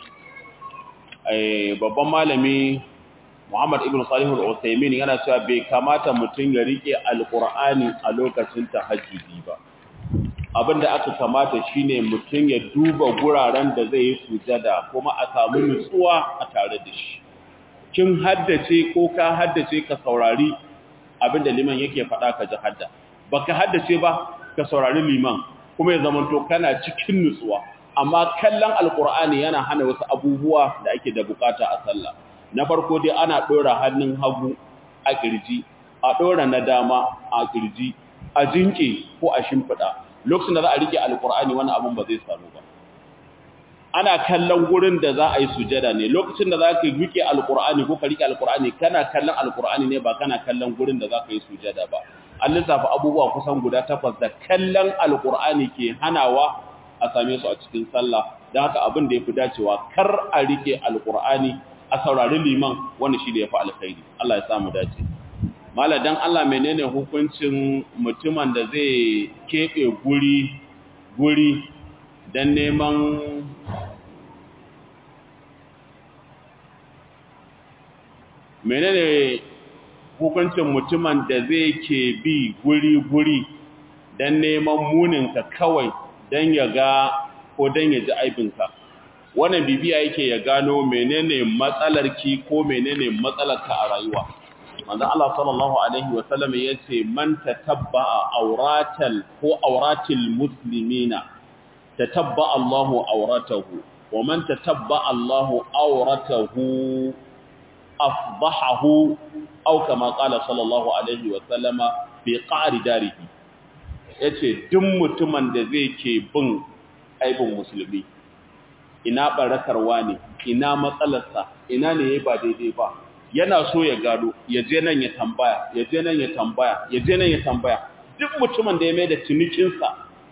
eh babban malami Muhammad ibn Salih al-Uthaymeen yana cewa bai kamata mutum ya rike alqur'ani a lokacin tahajjudi ba abinda aka kamata shine mutum ya duba guraren da zai yi sujada kuma a samu nutsuwa a tare da shi kin haddace ko ka haddace ka saurari abinda liman yake faɗa ka ji hadda baka haddace ba ka saurari liman kuma ya zamanto kana cikin nutsuwa amma kallon alkur'ani yana hana wasu abubuwa da ake da bukata a sallah na farko dai ana dora hannun hagu a kirji a dora na dama a kirji a jinke ko a shimfida lokacin da za a rike alkur'ani wannan abun ba zai samu ba ana kallon gurin da za a yi sujada ne lokacin da za ka rike alkur'ani ko ka rike alkur'ani kana kallon alkur'ani ne ba kana kallon gurin da za ka yi sujada ba an lissafa abubuwa kusan guda takwas da kallon alkur'ani ke hanawa a same su a cikin sallah don haka abin da ya fi dacewa kar a rike alkur'ani a saurari liman wani shi da ya fi alkhairi Allah ya samu dace mala dan Allah menene hukuncin mutumin da zai keɓe guri guri don neman menene hukuncin mutumin da zai ke bi guri-guri don neman muninka kawai don ya ga ko don ya ji aibinka wannan bibiya yake ya gano menene matsalarki ko menene matsalarka a rayuwa manzon Allah sallallahu alaihi wasallam yace man tatabba'a auratal ko auratil muslimina tatabba'a Allahu auratahu wa man tatabba'a Allahu auratahu afdahahu aw kama qala sallallahu alaihi wa sallama bi qa'ri darihi yace duk mutumin da zai ke bin aibin musulmi ina barakarwa ne ina matsalarsa ina ne yayi ba daidai ba yana so ya gado ya je nan ya tambaya ya je nan ya tambaya ya je nan ya tambaya duk mutumin da ya mai da cinikinsa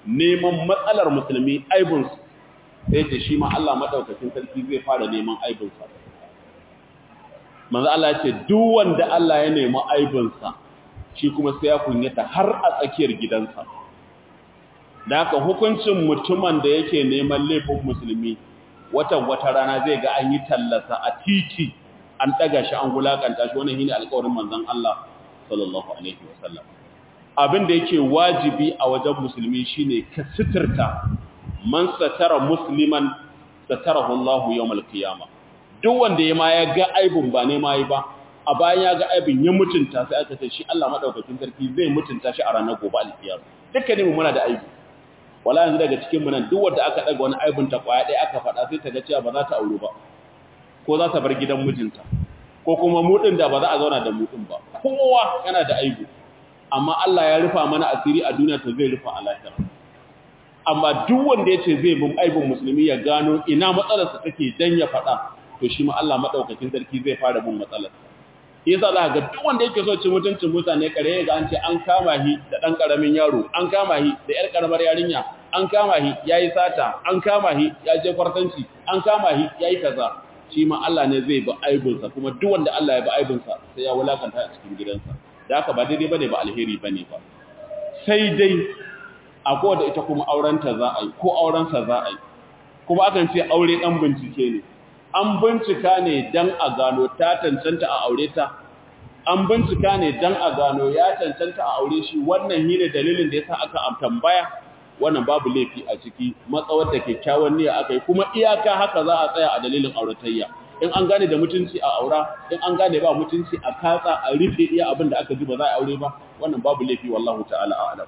neman matsalar musulmi aibinsu sai ce shi ma Allah maɗaukacin sarki zai fara neman aibinsa manzo Allah ce duk wanda Allah ya nemi aibinsa shi kuma sai ya kunyata har a tsakiyar gidansa da haka hukuncin mutumin da yake neman laifin musulmi watan wata rana zai ga an yi tallasa a titi an ɗaga shi an wulakanta shi wannan shine alƙawarin manzon Allah sallallahu alaihi wasallam abin da yake wajibi a wajen musulmi shine ka sitirta man satara musliman satarahu Allahu yawmal qiyamah duk wanda ya ma ya ga aibun ba ne mai ba a bayan ya ga aibin ya mutunta sai aka ce shi Allah madaukakin sarki zai mutunta shi a ranar gobe alkiyama dukkanin mu muna da aibi wala yanzu daga cikin mu nan duk wanda aka daga wani aibun ta kwaya ɗaya aka faɗa sai ta ga cewa ba za ta aure ba ko za ta bar gidan mijinta ko kuma mu din da ba za a zauna da mu din ba kowa yana da aibu amma Allah ya rufa mana asiri a duniya to zai rufa a lahira amma duk wanda yace zai bin aibin musulmi ya gano ina matsalarsa take dan ya faɗa to shi ma Allah madaukakin sarki zai fara bin matsalar yasa za ga duk wanda yake so cin mutuncin mutane kare ga an ce an kama shi da dan karamin yaro an kama shi da yar karamar yarinya an kama shi yayi sata an kama shi ya je kwartanci an kama shi yayi kaza shi ma Allah ne zai bi aibinsa kuma duk wanda Allah ya bi aibinsa sai ya wulakanta a cikin gidansa da haka ba daidai bane ba alheri bane ba sai dai akwai da ita kuma aurenta za a yi ko aurensa za a yi kuma akan ce aure dan bincike ne an bincika ne dan a gano ta cancanta a aure ta an bincika ne dan a gano ya cancanta a aure shi wannan hine dalilin da yasa aka tambaya wannan babu laifi a ciki matsawar da kyakkyawan niyya aka yi kuma iyaka haka za a tsaya a dalilin auratayya in an gane da mutunci a aura in an gane ba mutunci a katsa a rufe iya abin da aka ji ba za a aure ba wannan babu laifi wallahu ta'ala a'lam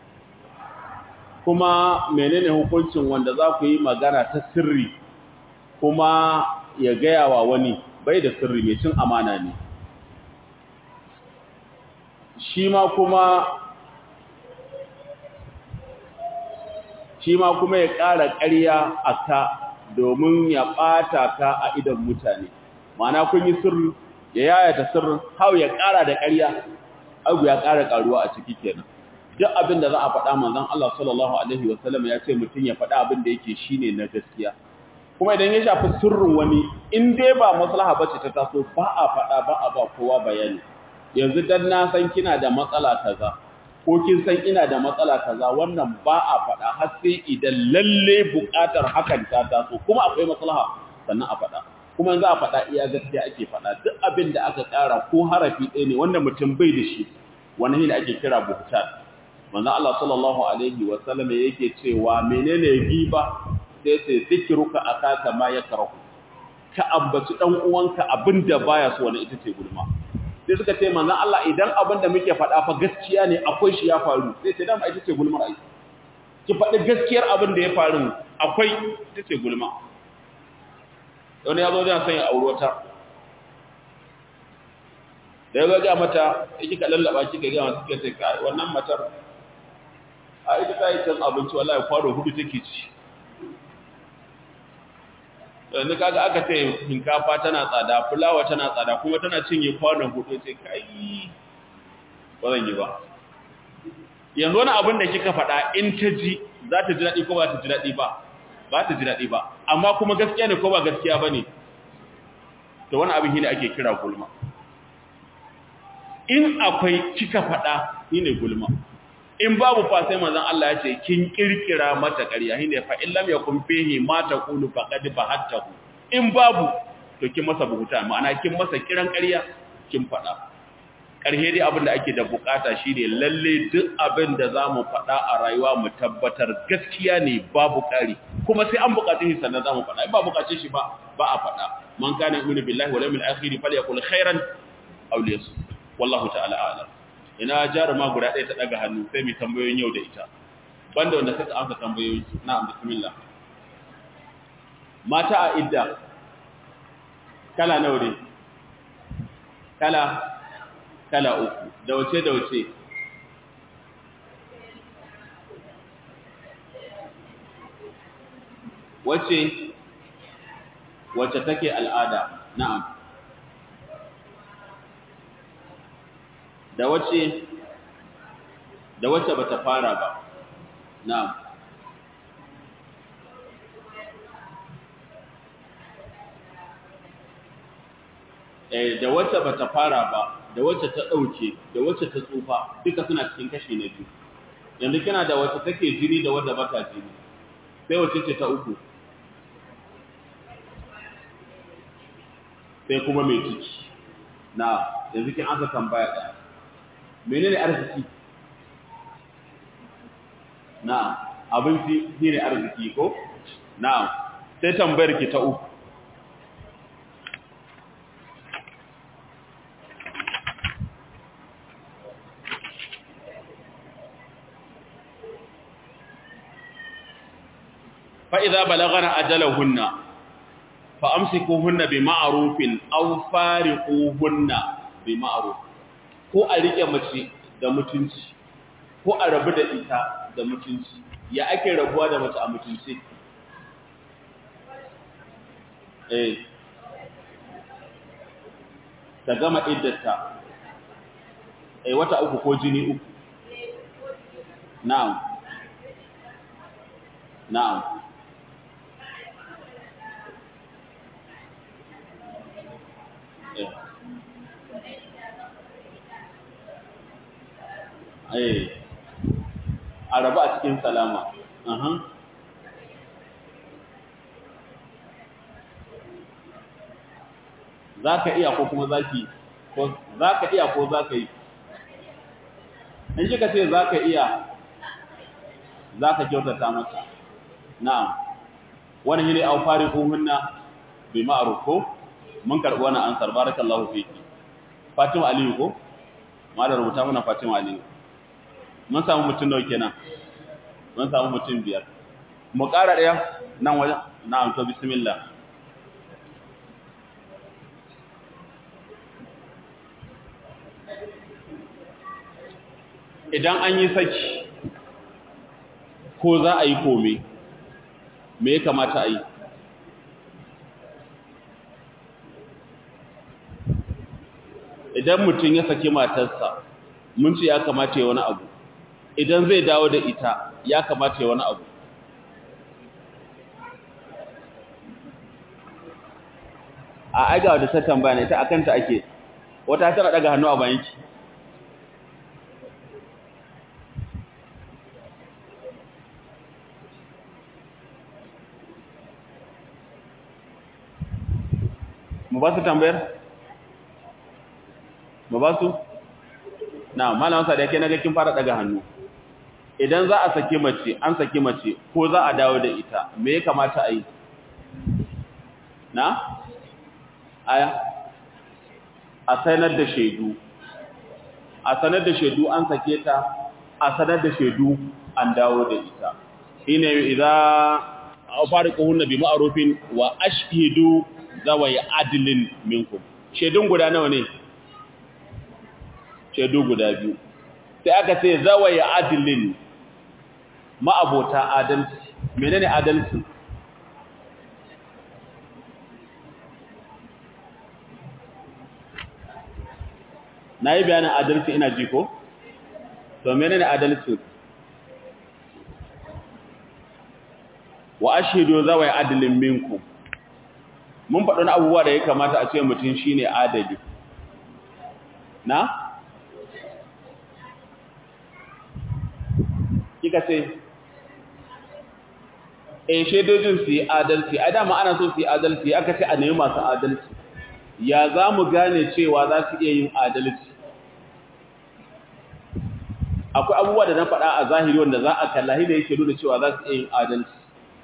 kuma menene hukuncin wanda za ku yi magana ta sirri kuma ya gaya wa wani bai da sirri mai cin amana ne shi ma kuma shi ma kuma ya ƙara ƙarya a ka domin ya ɓata ka a idan mutane mana kun yi sirri ya yayata sirrin hau ya ƙara da ƙarya abu ya ƙara ƙaruwa a ciki kenan duk abin da za a faɗa manzon Allah sallallahu alaihi wasallam ya ce mutum ya faɗa abin da yake shine na gaskiya kuma idan ya shafi sirrin wani in dai ba maslaha bace ta taso ba a faɗa ba a ba kowa bayani yanzu dan na san kina da matsala kaza ko kin san ina da matsala kaza wannan ba a faɗa har sai idan lalle buƙatar hakan ta taso kuma akwai maslaha sannan a faɗa kuma yanzu a faɗa iya gaskiya ake faɗa duk abin da aka ƙara ko harafi ɗaya ne wanda mutum bai da shi wani ne ake kira buhtan manzo Allah sallallahu alaihi wa sallam yake cewa menene giba sai sai zikruka akaka ma yakrahu ka ambaci dan uwanka abinda baya so wani ita ce gulma sai suka ce manzo Allah idan abinda muke faɗa fa gaskiya ne akwai shi ya faru sai ce dama ita ce gulmar ai ki faɗi gaskiyar abin da ya faru akwai ita ce gulma wani ya zo da san ya aure wata da ya ga mata yake ka lallaba kika ga mata kike sai wannan matar a ita ta yi can abinci wallahi kwano hudu take ci yanzu kaga aka ce shinkafa tana tsada fulawa tana tsada kuma tana cinye kwanon hudu sai kai ba zan yi ba yanzu wani abin da kika faɗa in ta ji za ta ji daɗi ko ba ta ji daɗi ba ba ta ji daɗi ba amma kuma gaskiya ne ko ba gaskiya ba ne to wani abin shi ne ake kira gulma in akwai kika faɗa shi ne gulma in babu fa sai manzon Allah ya ce kin kirkira mata ƙarya shine fa in lam yakun fihi ma taqulu faqad bahattahu in babu to kin masa buhuta ma'ana kin masa kiran ƙarya kin faɗa ƙarhe dai abin da ake da bukata shine lalle duk abin da zamu faɗa a rayuwa mu tabbatar gaskiya ne babu ƙari kuma sai an buƙace shi sannan zamu faɗa in ba buƙace shi ba ba a faɗa man kana yu'minu billahi wal yawmil akhir falyakul khairan aw liyasmut wallahu ta'ala a'lam ina jaruma guda ɗaya ta ɗaga hannu sai mai tambayoyin yau da ita banda wanda suka amsa tambayoyi na bismillah mata a idda kala nawa ne kala kala uku da wace da wace wace wace take al'ada na'am da wace da wacce bata fara ba na'am eh da wacce bata fara ba da wacce ta dauke da wacce ta tsufa duka suna cikin kashi na biyu yanzu kina da wacce take jini da wadda bata jini sai wacce ce ta uku sai kuma mai ciki na yanzu kin aka tambaya ɗaya menene arziki na abinci shine arziki ko na sai tambayar ki ta uku fa idza balagana ajalahunna fa amsikuhunna bi ma'rufin aw fariquhunna bi ma'ruf ko a rike mace da mutunci ko a rabu da ita da mutunci ya ake rabuwa da mace a mutunci eh ta gama iddata eh wata uku ko jini uku na'am na'am eh a rabu a cikin salama aha za ka iya ko kuma za ki ko za ka iya ko za ka yi in kika ce za ka iya za ka kyautata mata na'am wani ne au fari ko hunna bi ma'ruf ko mun karɓi wannan ansar barakallahu fiki Fatima Aliyu ko malar rubuta mana Fatima Aliyu mun samu mutum nawa kenan mun samu mutum biyar mu ƙara ɗaya nan wajen na'am to bismillah idan an yi saki ko za a yi kome me ya kamata a yi idan mutum ya saki matarsa mun ce ya kamata ya wani abu idan zai dawo da ita ya kamata ya wani abu a aiga wadda ta tambaya ne ta akanta ake wata tana daga hannu a bayanki mu ba su tambayar? mu ba su? na malam sa da yake naga kin fara daga hannu idan za a saki mace an saki mace ko za a dawo da ita me ya kamata a yi na aya a sanar da shaidu a sanar da shaidu an sake ta a sanar da shaidu an dawo da ita shine idza fariquhunna bi ma'rufin wa ashhidu zawai adlin minkum shaidun guda nawa ne shaidu guda biyu sai aka ce zawai adlin ma'abota adalci menene adalci na yi bayanin adalci ina ji ko? to menene adalci wa ashidu zawai adlin minkum mun faɗin abubuwa da ya kamata a ce mutum shine adali na? kika ce e shaidojin su yi adalci a dama ana so su yi adalci aka ce a nemi masu adalci ya za mu gane cewa za su iya yin adalci akwai abubuwa da na faɗa a zahiri wanda za a kallahi da yake nuna cewa za su iya yin adalci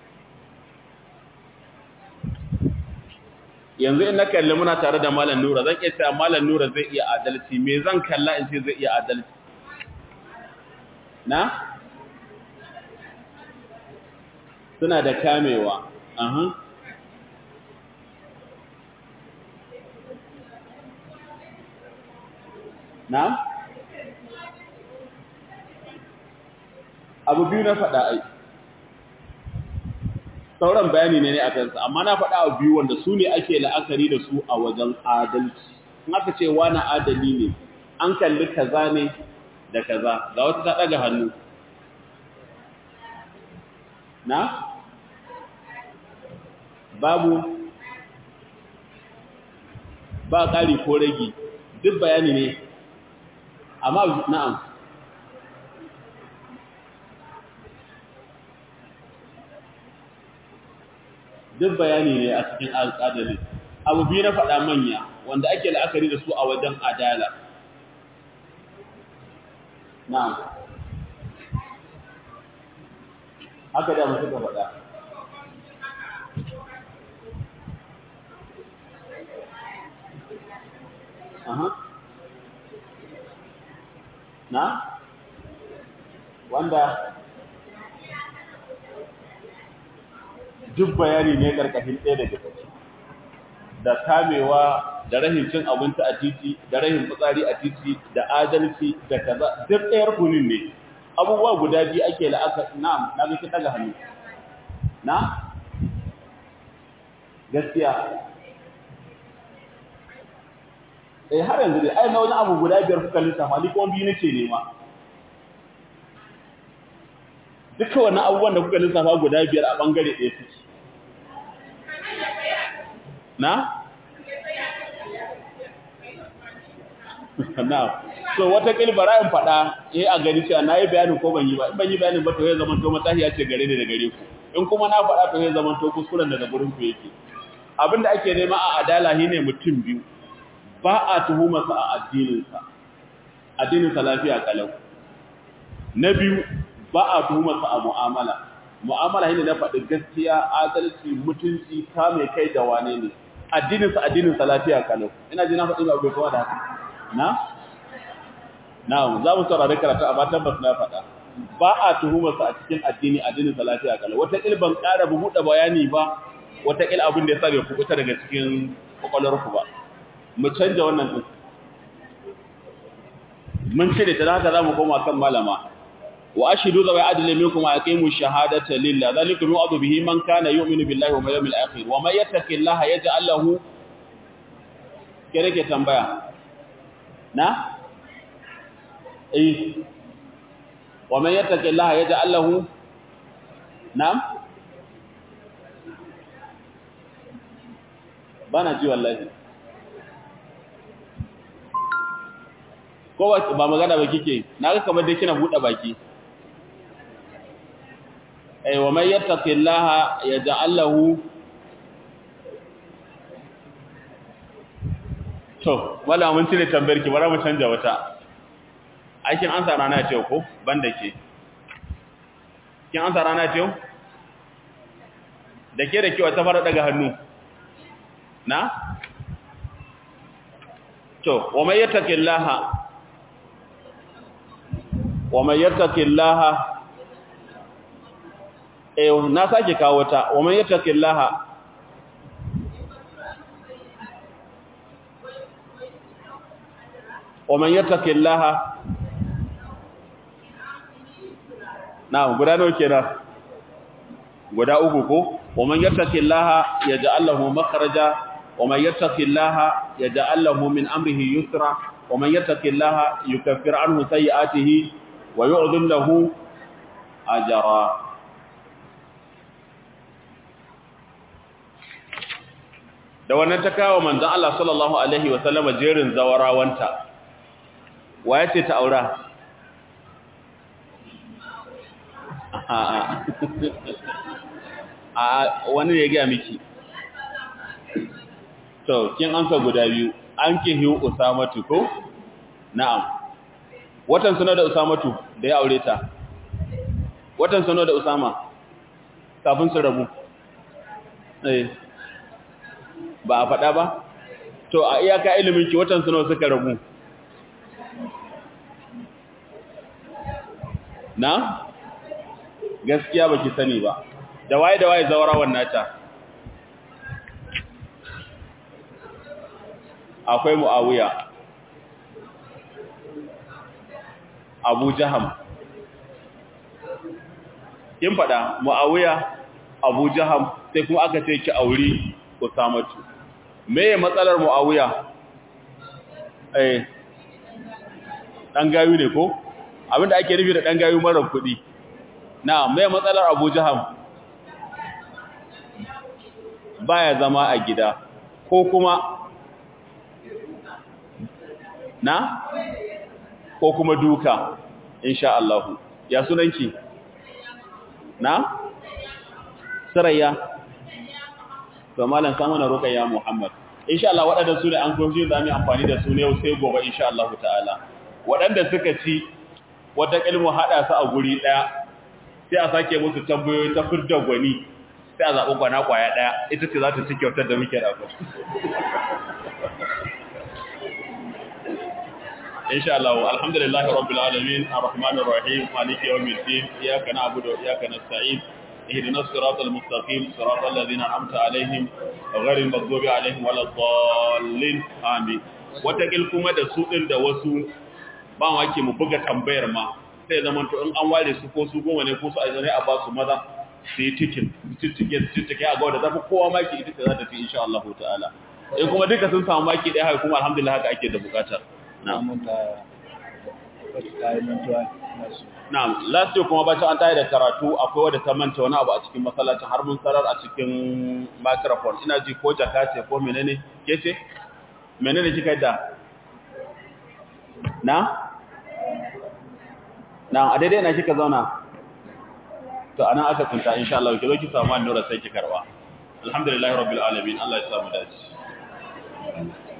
yanzu in na kalli muna tare da malam nura zan iya cewa malam nura zai iya adalci me zan kalla in ce zai iya adalci na suna da kamewa aha na abu biyu na faɗa ai sauran bayani ne ne a kansa amma na faɗa abu biyu wanda su ne ake la'akari da su a wajen adalci in aka ce wani adali ne an kalli kaza ne da kaza ga wata ta ɗaga hannu na babu ba ƙari ko ragi duk bayani ne amma na'am duk bayani ne a cikin alƙadari abu biyu na faɗa manya wanda ake la'akari da su a wajen adala na'am haka da mutu ka faɗa Aha. Na? Wanda duk bayani ne karkashin ɗaya daga ciki. Da kamewa da rahin cin abinci a titi, da rahin fitsari a titi, da adalci, da kaza, duk ɗayar kunin ne. Abubuwa guda biyu ake la'aka, na'am, na ga daga hannu. Na? Gaskiya, eh har yanzu dai ai na wani abu guda biyar kuka lissafa ni kuma biyu nake nema duka wannan abubuwan da kuka lissafa guda biyar a bangare ɗaya suke na na so wata kilbara in faɗa eh a gani cewa na yi bayanin ko ban yi ba in ban yi bayanin ba to ya zama to matahiya ce gare ni da gare ku in kuma na faɗa to ya zama to kuskuren daga gurin ku yake abinda ake nema a adala shine mutum biyu ba a tuhumarsa a addininsa addininsa lafiya kalau na biyu ba a tuhumarsa a mu'amala mu'amala shine na faɗi gaskiya adalci mutunci ta mai kai da wane ne addininsa addininsa lafiya kalau ina ji na faɗi ba bai kawo da haka na na za mu saurari karatu a batan basu na faɗa ba a tuhumarsa a cikin addini addininsa lafiya kalau wata ban ƙara buɗe bayani ba wata abin da ya sa bai kubuta daga cikin kwakwalwarku ba mu canja wannan din mun cire ta haka zamu koma kan malama wa ashidu zawai adli minkum aqimu shahadata lillah zalikum yu'adhu bihi man kana yu'minu billahi wal yawmil akhir wa may yattaqillaha yaj'al lahu kere ke tambaya na eh wa may yattaqillaha yaj'al lahu na'am bana ji wallahi ko ba magana ba kike na ga kamar dai kina bude baki ay wa may yattaqillaha yaj'al lahu to wala mun tire tambayar ki bara mu canja wata aikin an sa rana ce ko banda ke kin an sa rana ce da ke da kiwa ta fara daga hannu na to wa may yattaqillaha wa man yattaqillaha eh na sake kawo ta wa man yattaqillaha wa man yattaqillaha na guda nawa kenan guda uku ko wa man yattaqillaha yaj'al lahu makhraja wa man yattaqillaha yaj'al lahu min amrihi yusra wa man yattaqillaha yukaffir anhu sayi'atihi wa yu'dhim lahu ajra da wannan ta kawo manzon Allah sallallahu alaihi wa sallama jerin zawarawanta waye ce ta aura a wani ya ga miki to kin anka guda biyu an kihi usamatu ko na'am watan sunan da usamatu da ya aure ta watan sunan da usama kafin su rabu eh ba a faɗa ba to a iyaka ilimin ki watan sunan suka rabu na gaskiya baki sani ba da waye da waye zawarawan nata akwai muawiya abu jaham kin fada muawiya abu jaham sai kuma aka ce ki auri usamatu meye matsalar muawiya eh dan gayu ne ko abinda ake nufi da dan gayu mara kuɗi na meye matsalar abu jaham baya zama a gida ko kuma na ko kuma duka insha Allah ya sunanki na sarayya to malam samu na ruqayya muhammad insha Allah waɗanda su ne an goji da mu amfani da su ne yau sai gobe insha Allah ta'ala waɗanda suka ci wata ilmu hada su a guri daya sai a sake musu tambayoyi ta furda gwani sai a zaɓi gwana kwaya daya ita ce za ta ci kyautar da muke da ku insha Allah alhamdulillahi rabbil alamin arrahmanir rahim maliki yawmiddin iyyaka na'budu wa iyyaka nasta'in ihdinas siratal mustaqim siratal ladzina an'amta alaihim ghayril maghdubi alaihim waladdallin amin wata kil kuma da su din da wasu ba wake mu buga tambayar ma sai zaman to in an ware su ko su goma ne ko su aizane a ba su maza sai tikin titike titike a ga da zafi kowa maki ita ce za ta fi insha Allah ta'ala in kuma duka sun samu maki ɗaya haka kuma alhamdulillah haka ake da bukata Na'am, last year kuma bacin an tayi da karatu akwai wadda ta manta wani abu a cikin masallacin har mun sarar a cikin microphone. Ina ji ko jaka ce ko menene? Ke ce? Menene kika da? Na? Na, a daidai na kika zauna? To anan aka tsinta insha Allah ki zo ki samu annura sai ki karba. Alhamdulillahi rabbil alamin. Allah ya samu dace.